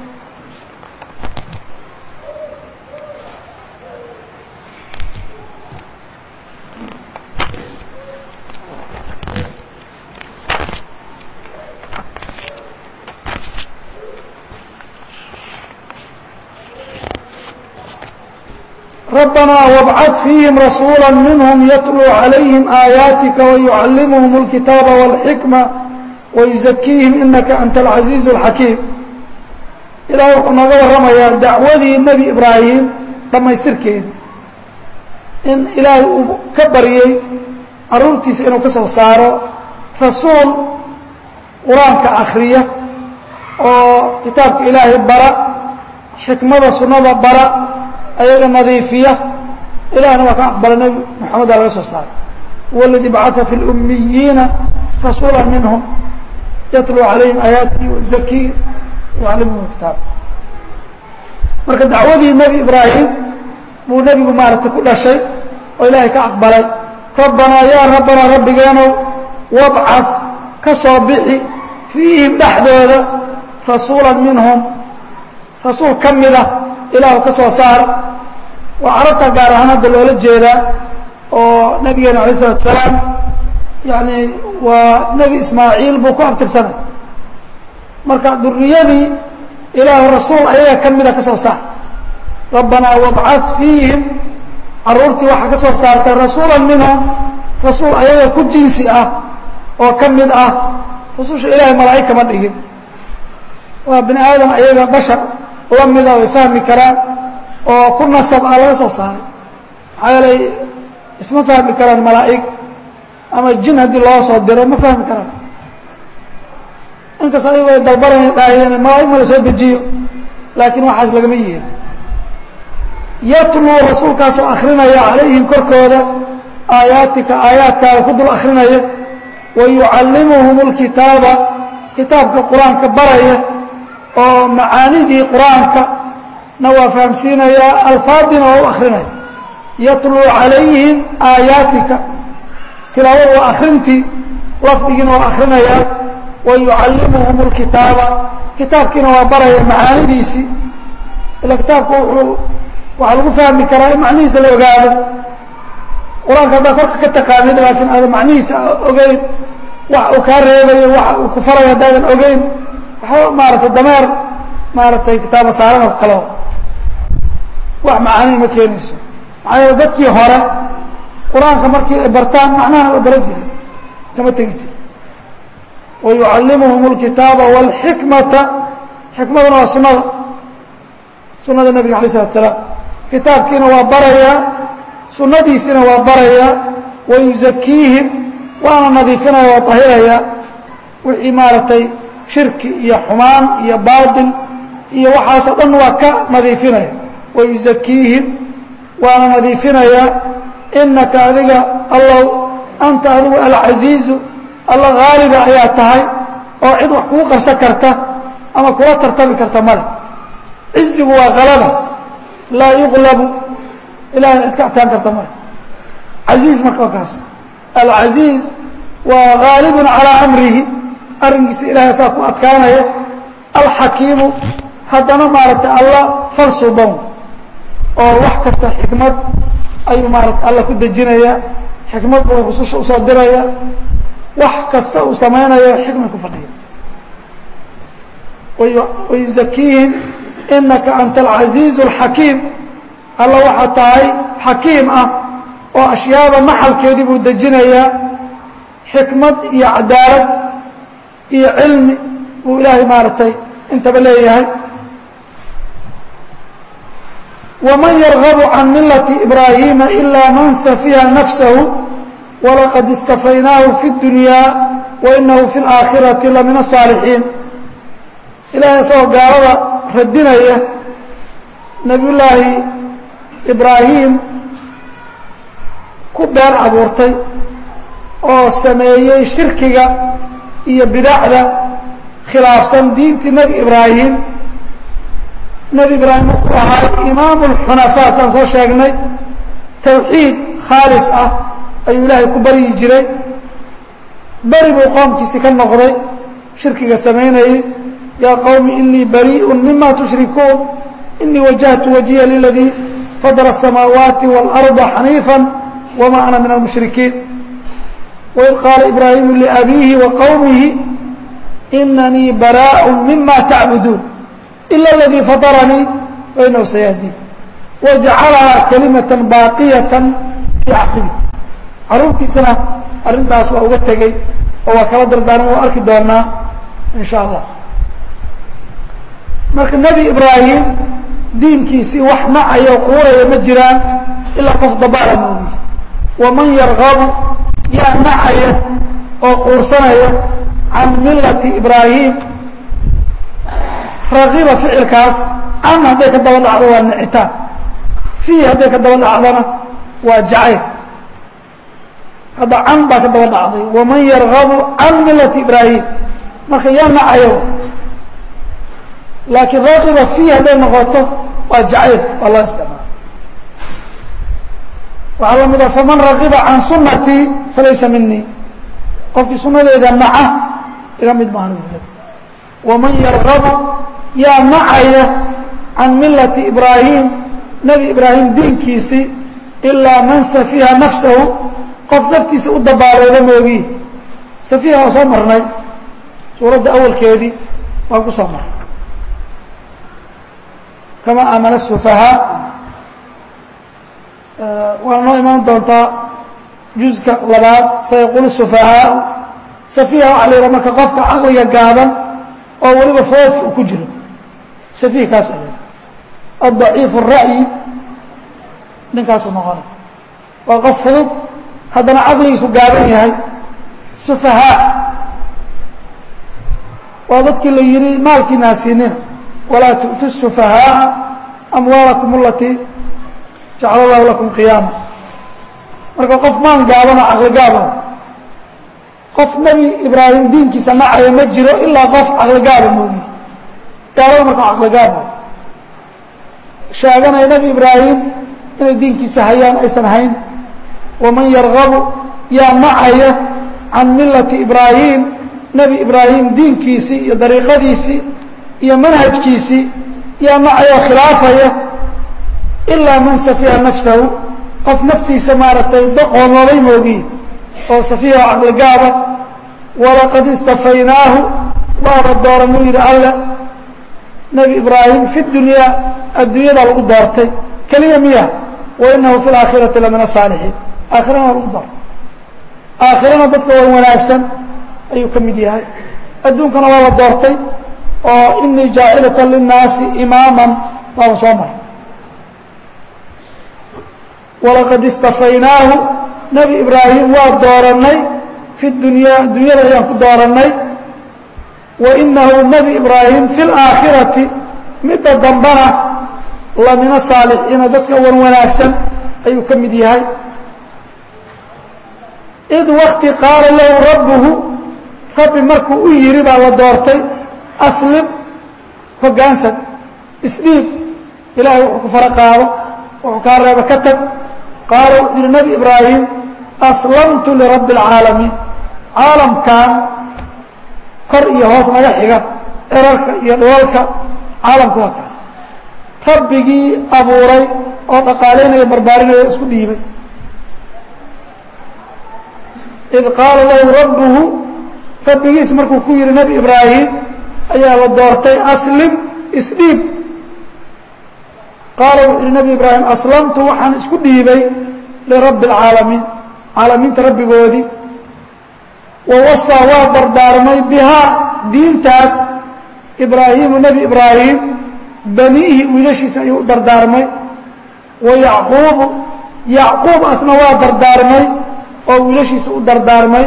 ربنا وابعث فيهم رسولا منهم يتلو عليهم آياتك ويعلمهم الكتاب والحكمة ويزكيهم إنك أنت العزيز الحكيم إلهي وxuu nooga warramayaa dacwadii nebi ibraahim dhammaystirkeedii in ilaahay uu ka baryey caruurtiisa inuu ka soo saaro rasuul qur-aanka akriya oo kitaabka ilaahay bara xikmada sunnada bara ayaga nadiifiya ilahna waa ka aqbala nebi moxameda laga soo saaray huwa اladii bacaa fi اlumiyiina rasuula minhum yatluu calayhim aayaatihi wayuzakiihim yucallimuhum kitaab marka dacwadii nebi ibraahim buu nebigu maaragtay ku dhashay oo ilaahay ka aqbalay rabbanaa yaa rabbanaa rabbigeenow wabcad ka soo bixi fiihim dhexdooda rasuula minhum rasuul ka mida ilaahu ka soo saar waa carabta gaar ahaan hadda loola jeedaa oo nabigeena alay isalatu salaam yani waa nebi ismaaciil buu ku abtirsanay marka duriyadii ilaahu rasuul ayaga ka mida ka soo saar rabbanaa wabcad fiihim caruurtii waxaa ka soo saartay rasuula minhum rasuul ayaga ku jinsi ah oo ka mid ah rususha ilaahay malaa'ig kama dhigin waa bini aadam ayaga bashar la mida way fahmi karaan oo ku nasab ah laga soo saaray maxaa yeelay isma fahmi karaan malaa'ig ama jin haddii loo soo diro ma fahmi karaan inkastoo ayago ay dalbanay dhaaheen malaa'ig ma la soo dejiyo laakiin waxaas lagama yihin yatluu rasuulkaasoo akrinaya calayhim korkooda aayaatika aayaadkaaga ku dul akrinaya wa yucallimuhum اlkitaaba kitaabka qur-aanka baraya oo macaanidii qur-aanka na waa fahamsiinayaa alfaadina waa u akrinaya yatluu calayhim aayaatika tilaawada waa akrintii lafdigiina waa akrinayaa wa yucallimuhum اlkitaaba kitaabkiina waa baraya macaanidiisii ila kitaabku wuxuu waxaa lagu fahmi karaa in macnihiisa la ogaado qur-aanka haddaa korka ka taqaanid laakiin aadan macnihiisa ogeyn wax uu kaa reebayo waxa uu ku farayo haddaadan ogeyn waxba maaragtay dameer maaragtay kitaaba saaran oo kaleo wax macaanihi ma keenayso maxaa yeele dadkii hore qur-aanka markii ay bartaan macnahana waa baran jiray kama tegi jiri wa yucallimuhum اlkitaaba wاlxikmata xikmaduna waa sunada sunada nebiga alay slatu salaam kitaabkiina waa barayaa sunadiisina waa barayaa wa yuzakiihim waana nadiifinaya waa tahiraya wixii maaragtay shirki iyo xumaan iyo baatil iyo waxaasoo dhan waa ka nadiifinaya wa yuzakiihim waana nadiifinaya inaka adiga allow anta adigu alcasiizu alla haaliba ayaa tahay oo cid wax kugu qarsan karta ama kula tartami karta male cizigu waa halaba laa yuqlabu ilahay cid ka adkaan karta male casiiz marka waa kaas alcasiiz waa haalibun calaa amrihi arrinkiisa ilahay saa ku adkaanaya alxakiimu haddana maaragtay alla falsuban oo wax kasta xikmad ayuu maarata alla ku dejinaya xikmad buu rususha usoo diraya wax kasta uu samaynayo xikmay ku fadhiya wayuzakiihim inaka anta alcaziizu alxakiim alla waxaa tahay xakiim ah oo ashyaada maxalkeedii buu dejinayaa xikmad iyo cadaalad iyo cilmi buu ilaahay maaragtay intaba leeyahay ومن يرغب عن ملة إبراهيم إلا من سفه نفسه ولقد اصطفيناه في الدنيا وإنه في الآخرة لمن الصالحين إلهي isagoo gaalada radinaya نبي لaahi إبراهيم ku been abuurtay oo sameeyey شhirkiga iyo bidacda khilaafsan diintii nebi إبراهيم nebi ibraahim wuxuu ahaa imaamu lxunafaa saan soo sheegnay tawxiid khaalis ah ayuu ilaahay ku baryi jiray beri buu qoomkiisi ka noqday shirkiga samaynayey yaa qowmi inii bariiءu mima tushrikuun inii wajahtu wajiya liladii fadla الsamaawaati wاlأrضa xaniifa wma ana min almushrikiin waid qaala ibraahimu liabiihi wa qowmihi inanii baraaء mima tacbuduun إلا الذي فطرنيi فإنه سيهدين وجaعلهaa كلمة باaقية في cقبه caruurtiisana arintaas waa uga tegey oo waa kala dardaaran waa arki doonaa in شhاء الله marka نبي إبراهيم diinkiisii wax nacayo quuraya ma jiraan ilaa qof dabaala moogi وmaن يرغب yaa nacaya oo quursanaya عan miلaةi إبراهيم ragiba ficilkaas can hadday ka daba dhacdo waa nicitaan fiih hadday ka daba dhacdana waa jacayl hadda can baa ka daba dhacday waman yargabu can milati ibraahim marka yaa nacayo laakiin ragiba fiih hadday noqoto waa jacayl waa loo isticmaala waxaa la mida faman ragiba can sunatii falaysa minii qofkii sunadeeda naca iga mid maahan waman yargabu yaa nacaya can milati ibraahim nebi ibraahim diinkiisii ilaa man safiha nafsahu qof naftiisa u dabaalooda moogi safiha waa soo marnay suuradda awalkeedii waan ku soo marnay kama aamana sufahaa waana noo imaan doontaa juزka labaad sayaqulu sufahaa safiha waxa la yidhaha marka qofka caqliga gaaban oo weliba foodka uu ku jiro safiih kaas ale addaciif الra'yi ninkaasuu noqonay waa qof fudud haddana caqligiisu gaaban yahay sufahaa waa dadkii la yihi maalkiina hasiinina walaa tu'tu الsufahaaءa amwaalakum alatii jacala allahu lakum qiyaama marka qof maan gaaban oo caqli gaaban qof nebi ibraahim diinkiisa nacaya ma jiro ilaa qof caqligaaba moogi gaalada marka caqligaaba sheeganaya nebi ibraahim inay diinkiisa hayaan aysan hayn waman yargabu yaa nacaya can milati ibraahim nebi ibraahim diinkiisii iyo dariiqadiisii iyo manhajkiisii yaa nacaya oo khilaafaya ilaa man safiha nafsahu qof naftiisa maaragtay daqoomoobay moogi oo safiha caqligaaba walaqad istafaynaahu waaba dooranuu yidhi alle nebi ibraahim fi dunyaa adduunyada lagu doortay keliya miya wa inahu fi laakhirati la min asaalixiin aakhirana lagu doortay aakhirana dadka wan wanaagsan ayuu ka mid yahay adduunkana waa la doortay oo inii jaaciluka linnaasi imaaman baaba soo maray walaqad istafaynaahu nebi ibraahim waa doorannay fi dunyaa adduunyada ayaan ku doorannay wa inahu nebi ibraahim fi laakhirati midda dambana la mina saalixiina dadka wan wanaagsan ayuu ka mid yahay id wakti qaala lahu rabbuhu rabbi markuu u yidhi baa la doortay aslim hoggaansan isdhiib ilaahay wuxuu ku fara qaado wuxuu kaa reeba ka tag qaala wuxuu yihi nebi ibraahim aslamtu lirabbi اlcaalamiin caalamkan kor iyo hoos naga xiga cirarka iyo dhoolka caalamku waa kaas rabbigii abuuray oo dhaqaalaynaya barbaarinaya isku dhiibay id qaala lahu rabbuhu rabbigiis markuu ku yihi nebi ibraahim ayaa la doortay aslim isdhiib qaala wuxuu yihi nebi ibraahim aslamtu waxaan isku dhiibay lirabbi اlcaalamiin caalamiinta rabbigoodii wa wasaa waa dardaarmay bihaa diintaas ibraahimu nebi ibraahim baniihi wiilashiisa ayuu u dardaarmay wa yacquubu yacquub asna waa dardaarmay oo wiilashiisa u dardaarmay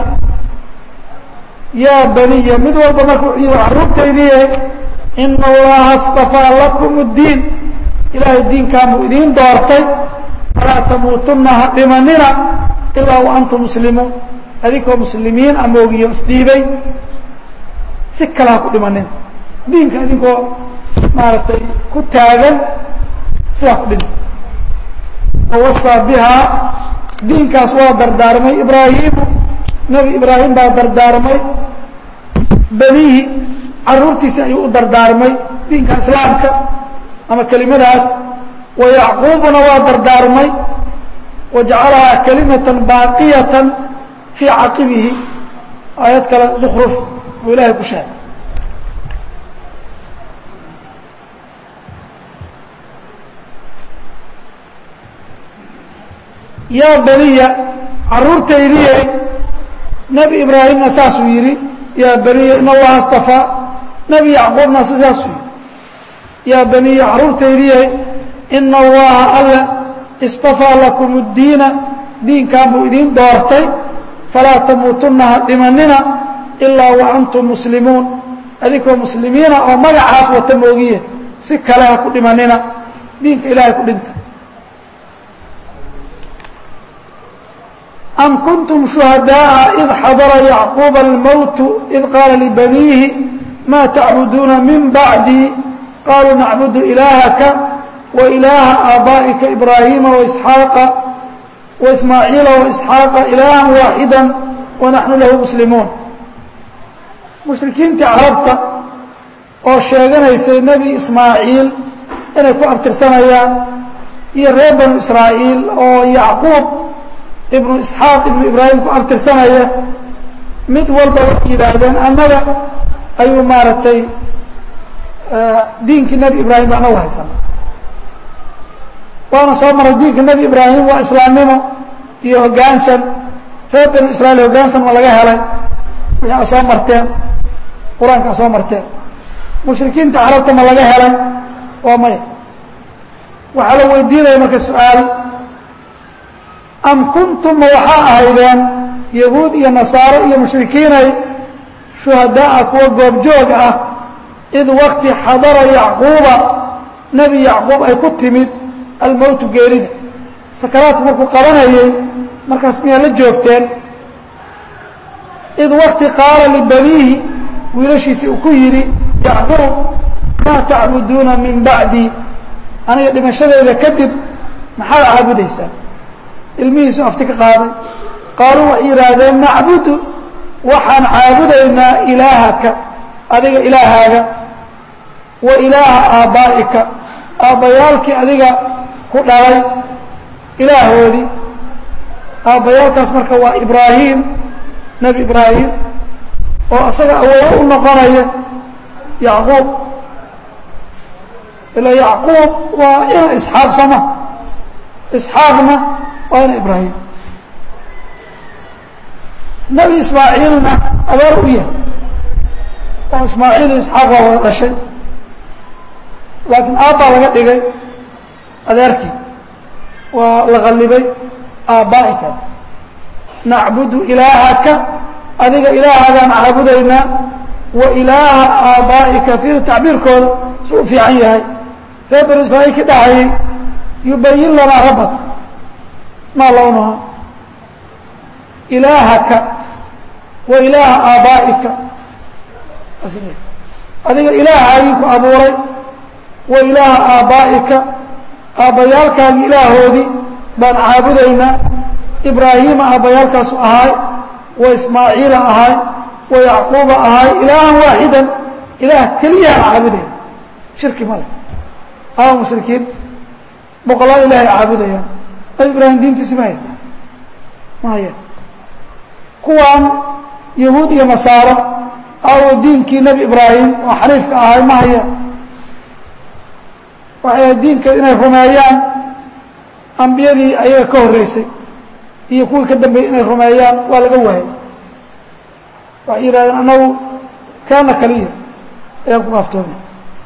yaa baniya mid walba marka wuxuu yihi carruurtaydiiye ina allaha astafaa lakum اddiin ilaahay diinkaanbuu idiin doortay falaa tamuutunna ha dhimanina ilaa wa antum muslimuun adinkoo muslimiin a moogiyo isdhiibay si kale ha ku dhimanina diinka idinkoo maaragtay ku taagan sidaa ku dhinta wawasaa bihaa diinkaas waa dardaarmay ibraahimu nebi ibraahim baa dardaarmay benihi carruurtiisi ayuu u dardaarmay diinka islaamka ama kelimadaas wa yacquubuna waa dardaarmay wajacalahaa kalimatan baaqiyatan fii caqibihi aayad kale zukruf buu ilaahay ku sheegay yaa beniya carruurtaydiye nebi ibraahimna saasuu yidhi yaa beniya in allaha astafaa nebi yacquubna sidaasuu yidhi yaa beniya carruurtaydiye ina allaha alle istafaa lakum اddiina diinkan buu idiin doortay falaa tamuutunna ha dhimanina ilaa wa antum muslimuun adinkoo muslimiina oo magacaas wata moogiye si kale ha ku dhimanina diinka ilaahay ku dhinta am kuntum shuhadaaءa id xadara yacquuba almowtu id qaala libaniihi ma tacbuduuna min bacdii qaluu nacbudu ilaahaka wa ilaaha aabaa'ika ibraahiima waisxaaqa waismaaciila waisxaaqa ilaahan waaxida wanaxnu lahu muslimuun mushrikiintii carabta oo sheeganaysay nebi ismaaciil inay ku abtirsanayaan iyo reer banu israa'iil oo yacquub ibnu isxaaq ibnu ibraahim ku abtirsanaya mid walba waxay yidhaahdeen annaga ayuu maaragtay diinkii nebi ibraahim ba anagu haysana waana soo maray diinka nebi ibraahim waa islaamnimo iyo hoggaansan reer banu israa'iil hoggaansan ma laga helay wixii a soo marteen qur-aanka a soo marteen mushrikiinta carabta ma laga helay waa maya waxaa la weydiinaya marka su-aal am kuntum ma waxaa ahaydeen yahuud iyo nasaaro iyo mushrikiinay shuhadaa'a kuwa goobjoog ah id wakti xadara yacquuba nebi yacquub ay ku timid almowtu geerida sakaraadku markuu qabanayay markaas miyaa la joogteen id wakti qaala libaniihi wiilashiisii uu ku yidhi yacquub maa tacbuduuna min bacdii aniga dhimashadeeda kadib maxaad caabudaysaa ilmihiisu afti ka qaaday qaaluu waxay yidhaahdeen nacbudu waxaan caabudaynaa ilaahaka adiga ilaahaaga wa ilaaha aabbaa'ika aabbayaalkii adiga ku dhalay ilaahoodii aabbayaalkaas marka waa ibraahim nebi ibraahim oo asaga awoodo u noqonaya yacquub ilaa yacquub waa ina isxaaq sama isxaaqna waa ina ibraahim nebi ismaaciilna adeer u yahay oo ismaaciil iyo isxaaq waa wada dhashay laakiin aabbaa laga dhigay adeerkii waa la qallibay aabbaa'ika nacbudu ilaahaka adiga ilaahaagaan caabudaynaa wa ilaaha aabbaa'ika fiida tacbiirkooda si u fiican yahay reer banu israa'iil ki dhahayay yubayin lanaa rabbak maa lownaha ilaahaka wa ilaaha aabbaa'ika adiga ilaahaagii ku abuuray wa ilaaha aabbaa'ika aabbayaalkaagii ilaahoodii baan caabudaynaa ibraahiima aabbayaalkaasu ahaay wa ismaaciila ahaay wa yacquuba ahaay ilaahan waaxidan ilaah keliyahaan caabudayna shirki ma leh ama mushrikiin boqolaal ilaahay caabudayaan nabi ibraahim diintiisi ma haystaa ma hayaan kuwaan yahuud iyo nasaaro awo diinkii nebi ibraahim oo xaniifka ahay ma hayaan waxay diinkeed inay rumeeyaan ambiyadii ayaga ka horreysay iyo kuwii ka dambeeyey inay rumeeyaan waa laga waayay waxay yidhahdeen annagu kaana kaliya ayaan ku kaaftoomi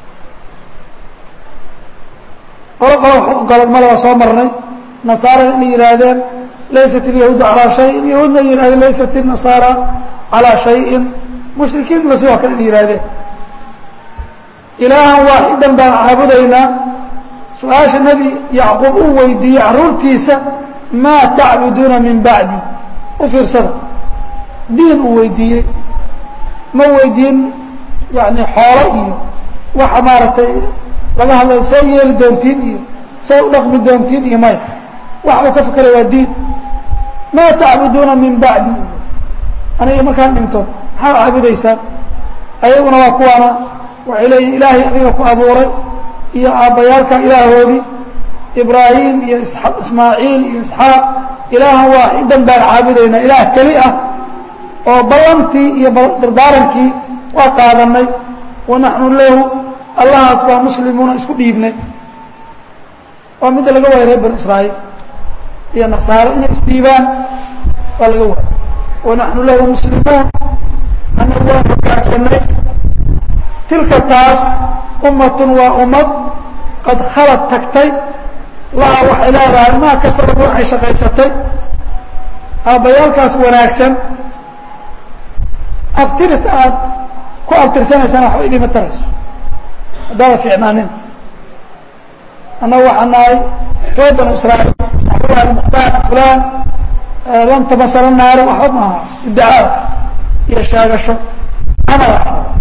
qolo qolo wax ogolad male waa soo marnay nasaarana inay yidhaahdeen laysat ilyahuudu calaa shayin yahuudna ay yihahdeen laysat inasaara calaa shayin mushrikiintuna sidoo kale inay yihahdeen ilaahan waaxidan baan caabudaynaa su-aasha nebi yacquub uu weydiiyey carruurtiisa maa tacbuduuna min bacdi u fiirsada diin uu weydiiyey ma weydiin yani xoolo iyo waxa maaragtay laga hadlay see yeeli doontiin iyo see u dhaqmi doontiin iyo maya waxa uu ka fekeray waa diin maa tacbuduuna min bacdi aniga markaan dhinto maxaad caabudaysaan ayaguna waa kuwaana waxay leeyihin ilaahay adiga ku abuuray iyo aabbayaalka ilaahoodii ibraahim iyo ismaaciil iyo isxaaq ilaahan waaxidan baan caabudaynaa ilaah keli ah oo ballantii iyo dardaarankii waa qaadanay wa naxnu lahu allahaas baa muslimuuna isku dhiibnay waa midda laga waayay reer banu israa'iil iyo nasaaro inay isdhiibaan waa laga waayay wa naxnu lahu muslimuun annagu waan hogaansanay tilka taas ummatun waa ummad qad khalad tagtay laha waxay leedahay maa kasabad waxay shaqaysatay aabbayaalkaas wanaagsan abtiris aad ku abtirsanaysaan waxba idiima tarayso haddaada fiicnaanin annagu waxaa nahay reer banu israa'iil maxbuuhan mukhtaar fulaan lan tamasala naaru waxba maaha iddicaad iyo sheegasho camal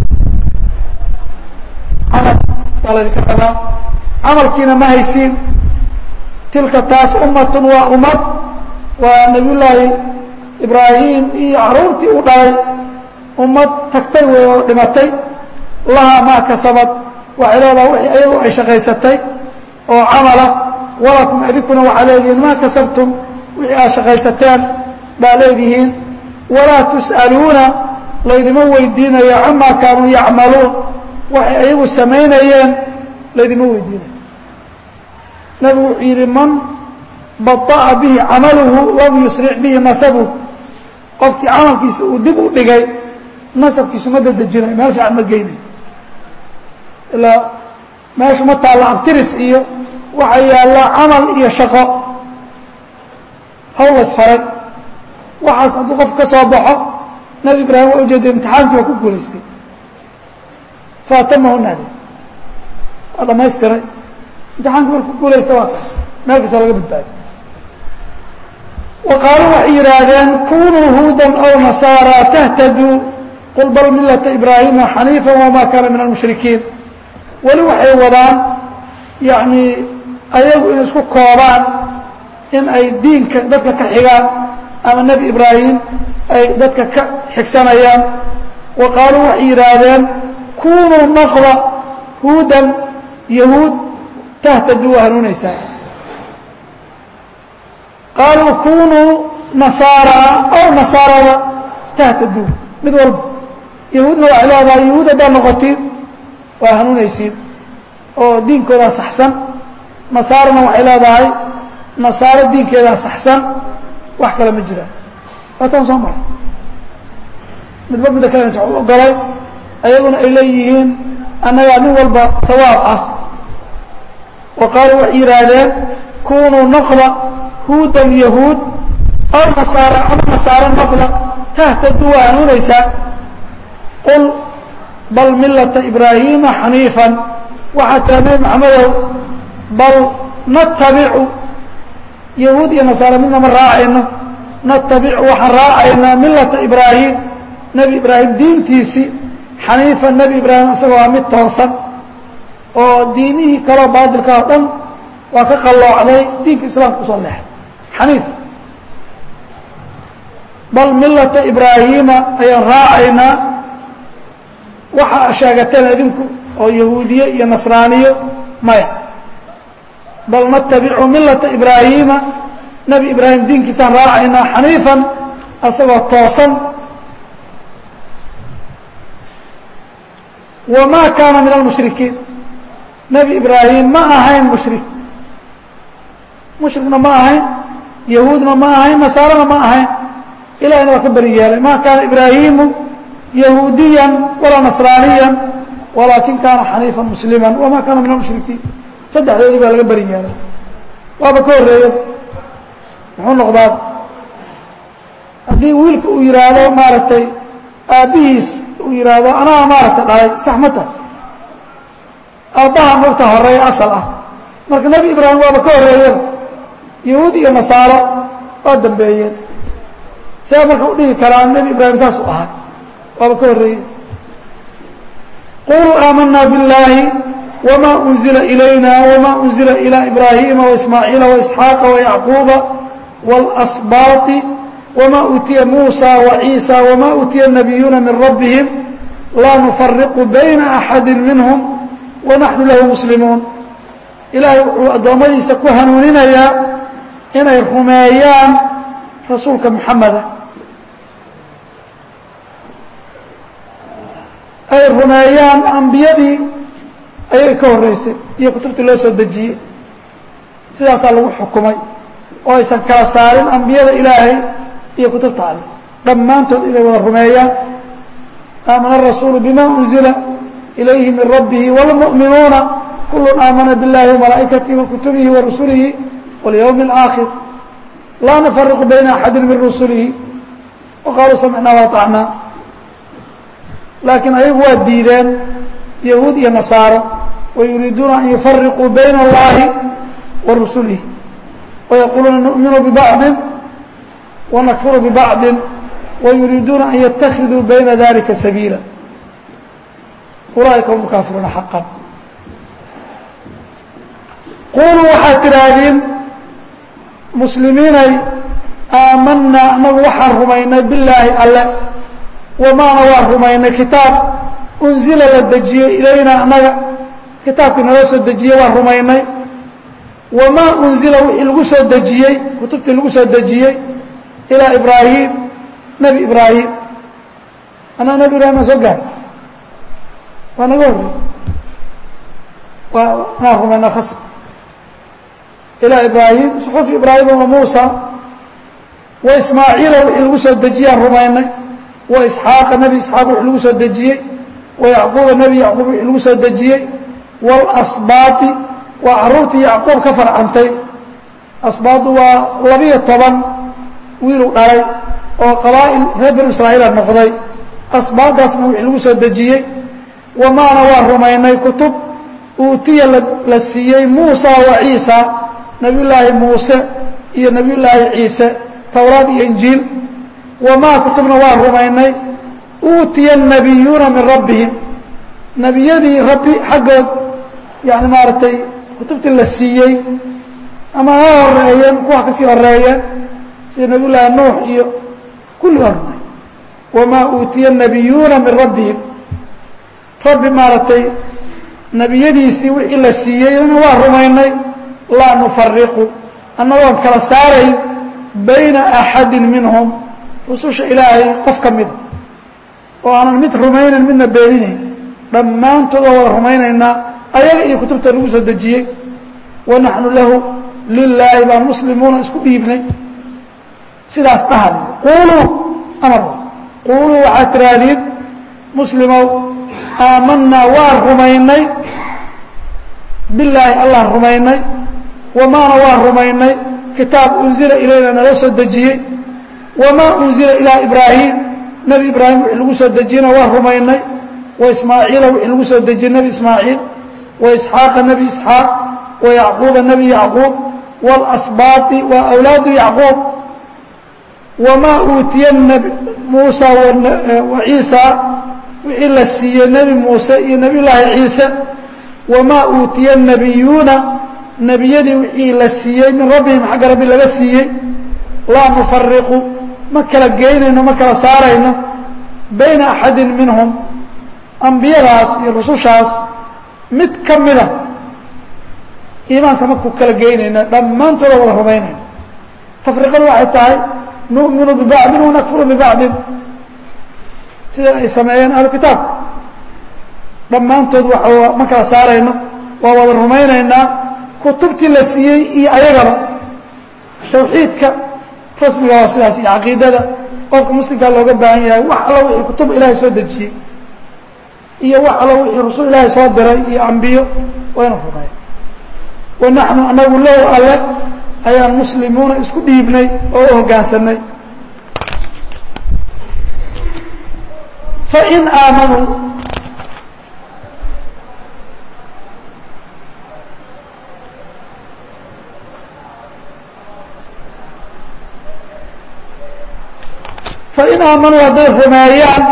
camal baa laydinka rabaa camalkiina ma haysiin tilka taas ummatun waa ummad waa nabiyullaahi ibraahim iyo caruurtii u dhalay ummad tagtay wey oo dhimatay lahaa maa kasabad waxay leedaha wixii ayagu ay shaqaysatay oo camala walakum adinkuna waxaa leedihiin maa kasabtum wixii aad shaqaysateen baa leedihiin walaa tus'aluuna laydima weydiinayo camaa kaanuu yacmaluun waxay ayagu samaynayeen laydima weydiinayo nabigu wuxuu yidhi man baطa'a bihi camaluhu lam yusric bihi nasabuh qofkii camalkiisa uu dib u dhigay nasabkiisu ma dadejinayo meel fiican ma geynayo ilaa meeshu ma taalla abtiris iyo waxaa yaallaa camal iyo shaqo hawl lasfaray waxaas hadduu qof ka soo baxo nebi ibraahim waa ujeeda imtixaankii waa ku guulaystay faatamahu naadi waa dhamaystiray imtixaankii marku guulaysta waa kaas meel kastoo laga badbaadiy wa qaaluu waxay yidhaahdeen kunuu huudan aw nasaara tahtaduu qul bal milata ibraahima xaniifa wamaa kaana min almushrikiin weli waxay wadaan yacni ayagu inay isku koobaan in ay diinka dadka ka xigaan ama nebi ibraahim ay dadka ka xigsanayaan wa qaaluu waxay yidhaahdeen kunuu naqda huudan yahuud tahtaduu waa hanuunaysaa qaaluu kunuu nasaara aw nasaarada tahtaduu mid walba yahuudna waxay leedahay yahuud haddaad noqotiin waa hanuunaysiin oo diinkoodaa saxsan nasaarana waxay leedahay nasaaro diinkeedaa saxsan wax kale ma jiraan waataan soo mara midba midda kalenas wax u ogolay ayaguna ay leeyihiin annagaa nin walba sawaab ah wa qaaluu waxay yidhaahdeen kunuu noqda huudan yahuud aw nasaara ama nasaaro noqda tahtaduu waa hanuunaysaa qul bal milata ibraahiima xaniifan waxaa tira nebi maxamedow bal natabicu yahuud iyo nasaara midna ma raacayno natabicu waxaan raacaynaa milata ibraahim nebi ibraahim diintiisii xaniifan nebi ibraahim isagoo waa mid toosan oo diinihii kaloo baadilka oo dhan waa ka qalloocday diinka islaamka usoo leexay xaniif bal milata ibraahiima ayaan raacaynaa waxa sheegateen idinku oo yahuudiye iyo nasraaniyo maya bal natabicu milata ibraahiima nebi ibraahim diinkiisaan raacaynaa xaniifan asagoo toosan wamaa kaana min almushrikiin nebi ibraahim ma ahayn mushrik mushrikna ma ahayn yahuudna ma ahayn nasaarana ma ahayn ilahina waa ka beri yeelay ma kaana ibraahimu yahuudiyan walaa nasraaniyan walaakin kaana xaniifan muslima wama kaana min almushrikiin saddexdoodii baa laga beri yeelay waaba ka horreeya muxuu noqdaa haddii wiilka uu yihaahdo maaragtay aabbihiis uu yihaahdo anaa maaragtay dhalay sax ma tahay aabbaha mogta horeeya asal ah marka nebi ibraahim waaba ka horreeyaba yahuud iyo nasaaro waa dambeeyeen see marka u dhihi karaa nebi ibraahim saasuu ahay waaba ka horreeyey quluu aamanaa biاllaahi wma unzila ilayna wma unzila ilى ibraahiima waismaaciila waisxaaqa wayacquuba wاlasbaati wma uutiya muusa waciisa wma uutiya الnabiyuuna min rabbihim laa nufariqu bayna axadi minhm wanaxnu lahu muslimuun ilaahay wuxuu addoommadiisa ku hanuuninayaa inay rumeeyaan rasuulka muxameda ay rumeeyaan ambiyadii ayay ka horreysay iyo kutubtii loo soo dejiyey sidaasaa lagu xukumay oo aysan kala saarin ambiyada ilaahay iyo kutubta alle dhammaantood inay wada rumeeyaan aamana arasuulu bima unzila ilayhi min rabbihi wاlmuؤminuuna kul aamana biاllahi وamalaa'ikatihi wakutubihi warusulihi wاlyowmi اlآakhir laa nufariqu bayna axadi min rusulihi waqaaluu samicnaa waطacnaa laakiin ayagu waa diideen yahuud iyo nasaaro wayuriiduuna an yufariquu bayna اllahi wa rusulihi wayaquuluuna nu'minu bibacdi wanakfuru bibacdi wayuriiduuna an yatakiduu bayna dalika sabiila ulaaئika hum kaafiruuna xaqan quluu waxaad tidhaahdeen muslimiinay aamanaa anagu waxaan rumaynay bilaahi alle wamaana waan rumaynay kitaab unzila la dejiyey ilayna annaga kitaabkii naloo soo dejiyey waan rumaynay wamaa unzila wixii lagu soo dejiyey kutubtii lagu soo dejiyey ilaa ibraahim nebi ibraahim annaga nebi ibrahim aan soo gaari waa naga horrey waa inaan rumayna khasb ilaa ibraahim suxufi ibraahima wa muusa wa ismaaciila wixii lagu soo dejiyaan rumaynay wa isxaaqa nebi isxaaq wixii lagu soo dejiyey wa yacquuba nebi yacquub wixii lagu soo dejiyey waalasbaati waa carruurtii yacquub ka farcantay asbaadu waa labiyo toban wiiluu dhalay oo qabaa'il reer banu israa'iila noqday asbaadaasna wixii lagu soo dejiyey wamaana waa rumaynay kutub uutiya la siiyey muusa wa ciisa nebiyullaahi muuse iyo nebiyullaahi ciise towraad iyo injiil wamaa kutubna waa rumaynay uutiya الnabiyuuna min rabbihim nebiyadii rabbi xaggood yani maaragtay kutubtii la siiyey ama ha horeeyeen kuwa kasii horeeyeen sida nebiyullaahi nuux iyo kulli waa rumay wamaa uutiya الnabiyuuna min rabbihim rabbi maaragtay nebiyadiisii wixii la siiyeyna waa rumaynay laa nufariqu annagoon kala saarayn bayna axadi minhum rususha ilaahay qof ka mida oo aanan mid rumaynayn midna beeninayn dhammaantood waa wada rumaynaynaa ayaga iyo kutubta lagu soo dejiyey wa naxnu lahu lilaahi baan muslimuuna isku dhiibnay sidaas dhahad quuluu amar quuluu waxaad tiraahdiin muslimow aamanaa waan rumaynay bilaahi allaan rumaynay wamaana waan rumaynay kitaab unzila ilayna nala soo dejiyey wamaa unzila ilaa ibraahim nebi ibraahim wixii lagu soo dejiyena waan rumaynay wa ismaaciila wixii lagu soo dejiyey nebi ismaaciil wa isxaaqa nebi isxaaq wa yacquuba nebi yacquub waalasbaati waa awlaadu yacquub wamaa uutiya muusa wa ciisa wixii la siiyey nebi muuse iyo nebiy llaahi ciise wamaa uutiya الnabiyuuna nebiyadii wixii la siiyey min rabbihim xagga rabbi laga siiyey laa nufariqu ma kala geynayno ma kala saarayno bayna axadi minhum ambiyadaas iyo rusushaas mid ka mida iimaanka markuu kala geynayna dhammaantooda wada rumaynayna tafriqadu waxay tahay nu'minu bibacdin wanakfuru bibacdin sida ay sameeyeen ahlu kitaabka dhammaantood wa ma kala saarayno waa wada rumaynaynaa kutubtii la siiyey iyo ayagaba tawxiidka rasmiga waa sidaas iyo caqiidada qofka muslimkaa looga baahan yahay wax allo wixii kutub ilaahay soo dejiyey iyo wax allo wixii rasul ilaahay soo diray iyo ambiyo waa inu rumeeya wa naxnu anagu low alle ayaan muslimuuna isku dhiibnay oo u hoggaansanay fain aamanuu fain aamanuu hadday rumeeyaan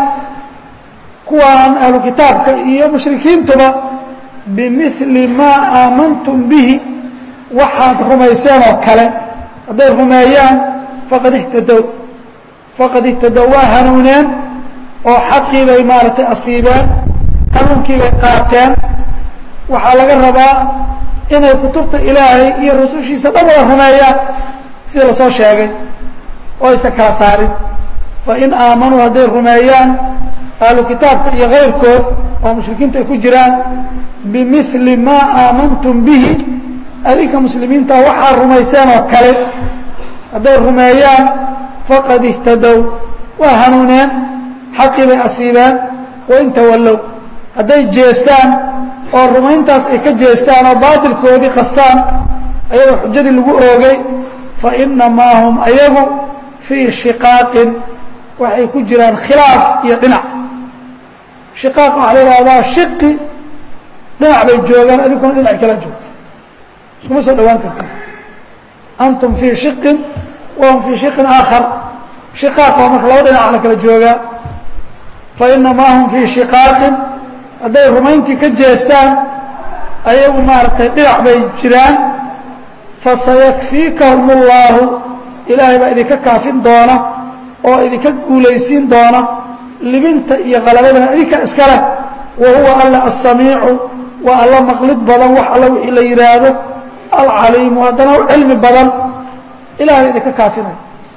kuwaan ahlu kitaabka iyo mushrikiintuba bimili maa aamantum bihi waxaad rumayseen oo kale hadday rumeeyaan faqad ihtadow faqad ihtadow waa hanuuneen oo xaqii bay maaragtay asiibeen hanuunkii bay qaateen waxaa laga rabaa inay kutubta ilaahay iyo rusushiisa dhan wada rumeeyaan sida lasoo sheegay oo aysan kala saarin fain aamanuu hadday rumeeyaan ahlu kitaabka iyo kayrkood oo mushrikiinta ay ku jiraan bimili maa aamantum bihi adinka muslimiinta waxaa rumayseen oo kale hadday rumeeyaan faqad ihtadow waa hanuuneen xaqii bay asiibeen wain tawallow hadday jeestaan oo rumayntaas ay ka jeestaan oo baatilkoodii qastaan ayagoo xujadii lagu oogay fa inamaa hum ayagu fii shiqaaqin waxay ku jiraan khilaaf iyo dhinac shiqaaq waxaa la ihahdaa shiqi dhinac bay joogaan adinkuna dhinac kala joogta iskuma soo dhawaan karta antum fii shiqin wahum fii shiqin aakhar shiqaaq waa marka laba dhinac la kala joogaa fa inamaa hum fii shiqaaqin hadday rumayntii ka jeestaan ayagu maaragtay dhinac bay jiraan fasayakfiikahum اllaahu ilaahay baa idinka kaafin doona oo idinka guulaysiin doona libinta iyo qalabadana idinka iska leh wa huwa alla asamiicu waa alla maqlid badan wax alla wixii la yidhaahdo alcaliimu haddana u cilmi badan ilahay baa idinka kaafinaya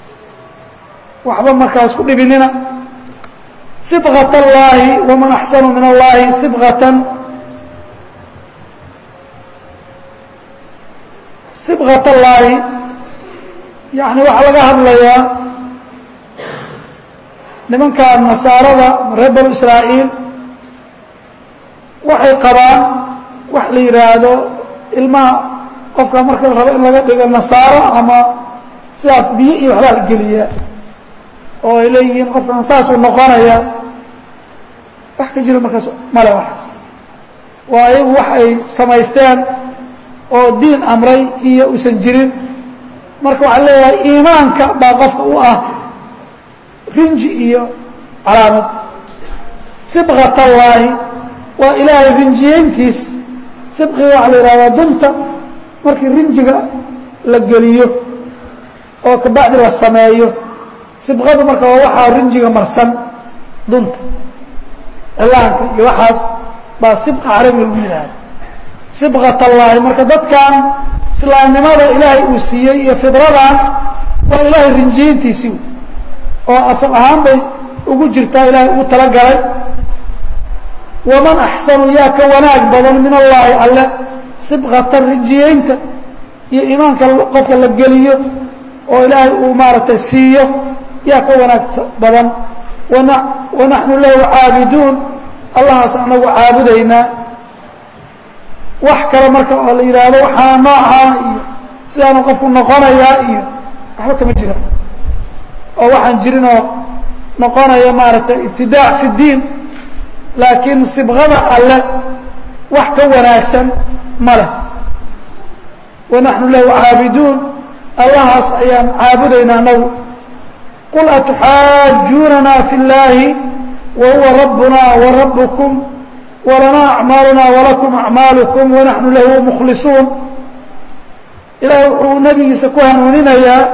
waxba markaas ku dhibinina sibqat allaahi waman axsanu min allahi sibqatan sibqat allaahi yani waxaa laga hadlayaa nimanka nasaarada reer banu israa'iil waxay qabaan wax la yidhaahdo ilmaha qofka marka la rabo in laga dhigo nasaaro ama sidaas biyo iyo waxbaa la geliyaa oo ay leeyihiin qofkan saasuu noqonaya wax ka jiro markaas male waxaas waa ayagu wax ay samaysteen oo diin amray iyo usan jirin marka waxaa leeyahay iimaanka baa qofka u ah rinji iyo calaamad sibqat allaahi waa ilaahay rinjiyeyntiis sibqiga waxaa la yihahdaa dunta markii rinjiga la geliyo oo kabacdi la sameeyo sibqadu marka waa waxaa rinjiga marsan dunta cilaanka iyo waxaas baa sibqa carabiga lagu yidhaahda sibqat allaahi marka dadkan islaamnimada ilaahay uu siiyey iyo fidradan waa ilaahay rinjiyeyntiisii oo asal ahaan bay ugu jirtaa ilaahay ugu talagalay waman axsanu yaa ka wanaag badan min allaahi alle sibqatan rinjiyeynta iyo iimaanka qofka la geliyo oo ilaahay uu maaragtay siiyo yaa ka wanaag badan wana wanaxnu lahu caabiduun allahaas anagu caabudaynaa wax kale marka oo la yidhaahdo waxaana noocaana iyo sidaanu qofku noqonayaa iyo waxba kama jira oo waxaan jirinoo noqonaya maaragtay ibtidaac fi اdiin laakiin sibqada alle wax ka wanaagsan ma leh wanaxnu lahu caabiduun allahaas ayaan caabudaynaa anagu qul atuxaajuunana fi اllaahi wa huwa rabbuna wa rabbukum walanaa acmaaluna walakum acmaalukum wanaxnu lahu mukhlisuun ilaah wuxuu nebigiisa ku hanuuninayaa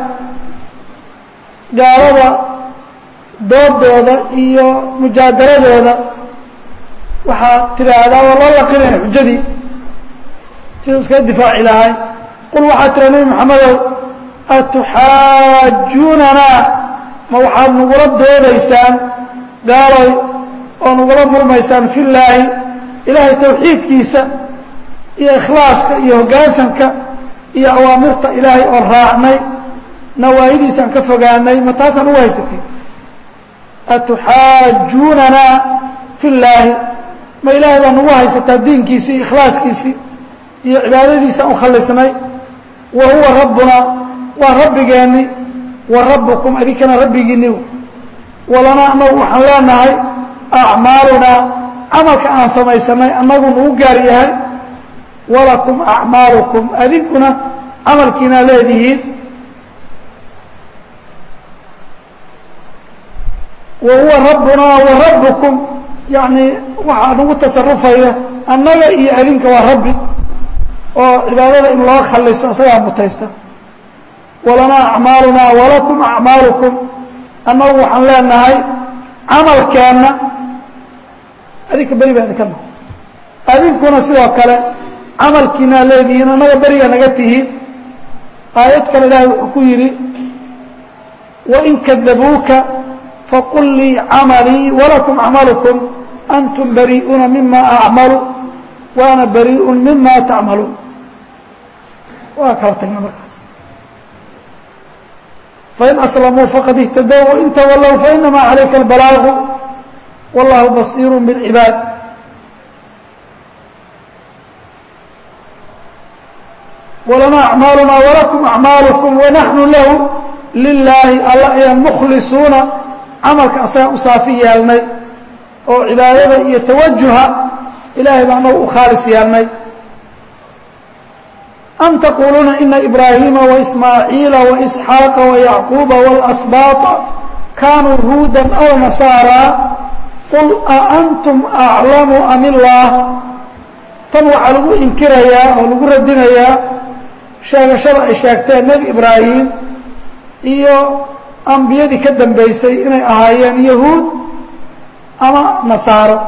gaalada doodooda iyo mujaadaladooda waxaad tidhaahdaa waa loo laqinaya xujadii sidau iskaga difaaci lahay qul waxaad tiraa nebi maxamedow atuxaajuunanaa ma waxaad nagula doodaysaan gaaloy oo nagula murmaysaan fi llaahi ilaahay tawxiidkiisa iyo ikhlaaska iyo hoggaansanka iyo awaamirta ilaahay oon raacnay nawaahidiisaan ka fogaanay ma taasaan ugu haysatay atuxaajuunanaa fi llaahi ma ilaahay baa nagu haysataa diinkiisii iyo ikhlaaskiisii iyo cibaadadiisaan u khalisnay wa huwa rabbunaa waa rabbigeenni wa rabbukum adinkana rabbigiinni walanaa annagu waxaan leenahay acmaalunaa camalka aan samaysanay annagu nagu gaar yahay walakum acmaalukum adinkuna camalkiinaa leedihiin wa huwa rabbunaa wa rabbukum yacni waxaa nagu tasarufaya annaga iyo adinka waa rabbi oo cibaadada in loo khaliso isagaa mutaysta walanaa acmaalunaa walakum acmaalukum annagu waxaan leenahay camalkeenna adinka beri baa idinka naho adinkuna sidoo kale camalkiinaa leedihiin annaga berigaa naga tihiin aayad kale ilaahay wuxuu ku yidhi wain kadabuuka faqul lii camalii walakum acmalukum antum barii'uuna mima acmalu waana barii'un mima tacmaluun waa kala tagna markaas fain aslamuu faqad ihtadow wain tawallow fainamaa calayka albalaagu wallahu basiiru biاlcibaad walanaa acmaalunaa walakum acmaalukum wanaxnu lahu lilaahi alla ayaan mukhlisuuna camalka asagaan u saafi yeelnay oo cibaadada iyo tawajuha ilaahay baa anagu u khaalis yeelnay am taquuluuna ina ibraahiima waismaaciila waisxaaqa wayacquuba waalasbaaطa kaanuu huudan aw nasaaraa qul a antum aclamu am illaah tan waxaa lagu inkirayaa oo lagu radinayaa sheegashada ay sheegteen nebi ibraahim iyo ambiyadii ka dambaysay inay ahaayeen yahuud ama nasaaro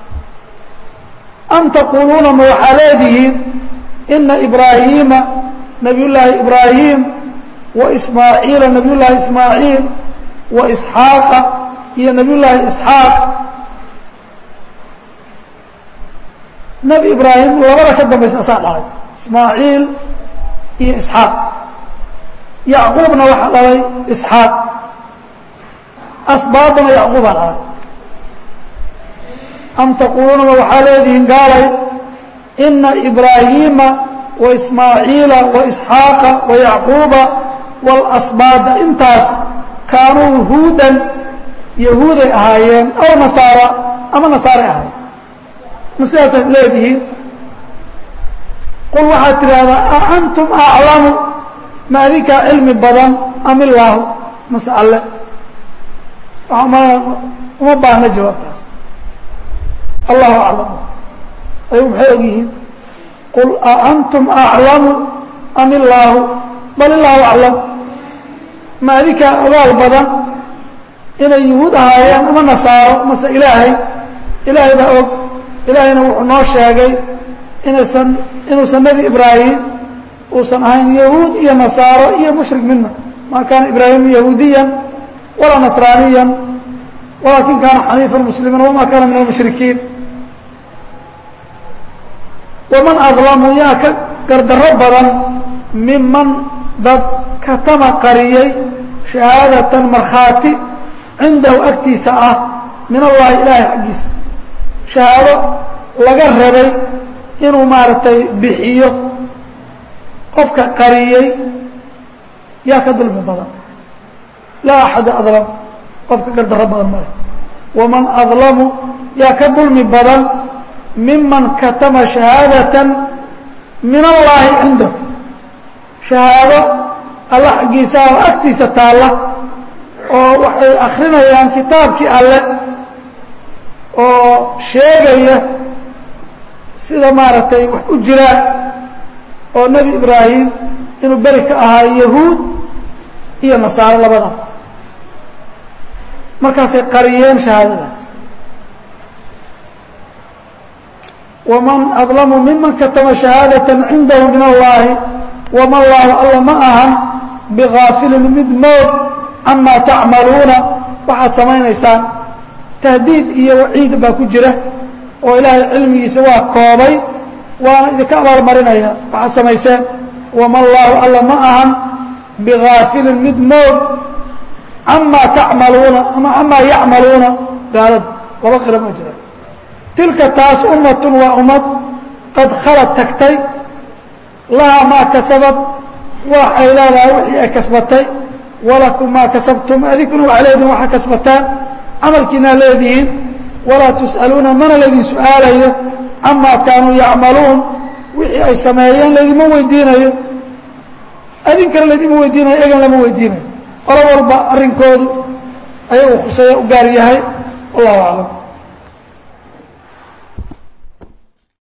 am taquuluuna ma waxaa leedihiin ina ibraahiima nabiy llaahi ibraahim wa ismaaciila nabiy llaahi ismaaciil wa isxaaqa iyo nabiy llaahi isxaaq nebi ibraahim labada ka dambaysa asaa dhalay ismaaciil iyo isxaaq yacquubna waxaa dhalay isxaaq asbaadana yacquubaa dhalay am taquuluuna ma waxaa leedihiin gaalay ina ibraahiima wa ismaaciila wa isxaaqa wa yacquuba waalasbaada intaas kaanuu huudan yahuuday ahaayeen aw nasaara ama nasaaray ahaayeen ma sidaasaad leedihiin qul waxaad tidhaahdaa a antum aclamu ma adinkaa cilmi badan am illaahu mase alle waxaa umalana uma baahna jawaabtaas allahu aclam ayagu maxay og yihiin qul a antum aclamu am illaahu bal illaahu aclam ma adinkaa ogaal badan inay yuhuud ahaayeen ama nasaaro mase ilaahay ilaahay baa og ilaahayna wuxuu noo sheegay inaysan inuusan nebi ibraahim uusan ahayn yahuud iyo nasaaro iyo mushrik midna maa kaana ibraahim yahuudiyan walaa nasraaniyan walaakin kaana xaniifan muslimiin wamaa kaana min almushrikiin waman adlamu yaa ka gardarro badan miman dad katama qariyey shahaadatan markhaati cindahu agtiisa ah min allahi ilaahay xaggiisa shahaado laga rabay inuu maaragtay bixiyo qofka qariyey yaa ka dulmi badan laa axada adlam qofka gardarro badan male waman adlamu yaa ka dulmi badan miman katama shahaadatan min allaahi cindahu shahaado alla xaggiisa oo agtiisa taalla oo waxay akrinayaan kitaabkii alle oo sheegaya sida maaragtay wax u jiraan oo nebi ibraahim inuu beri ka ahaa yahuud iyo nasaaro labada markaasay qariyeen shahaadadaas waman adlamu miman katama shahaadatan cindahu min allaahi wama allaahu alla ma ahan bigaafilin mid moog camaa tacmaluuna waxaad samaynaysaan tahdiid iyo waciid baa ku jira oo ilaahay cilmigiisa waa koobay waana idinka abaalmarinaya waxaad samayseen wama allaahu alla ma ahan bigaafilin mid moog camaa tacmaluuna ama camaa yacmaluuna gaalada laba qira ma jira tilka taas ummatun waa ummad qad khalad tagtay lahaa maa kasabad wax ay leedahay wixii ay kasbatay walakum maa kasabtum adinkuna waxaa leedihin waxaa kasbataan camalkiinaa leedihiin walaa tus'aluuna mana laydin su'aalayo camaa kaanuu yacmaluun wixii ay sameeyeen laydima weydiinayo adinkana laydima weydiinayo egan lama weydiinayo qolo walba arrinkoodu ayagu khuseeya u gaar yahay wallahu aclam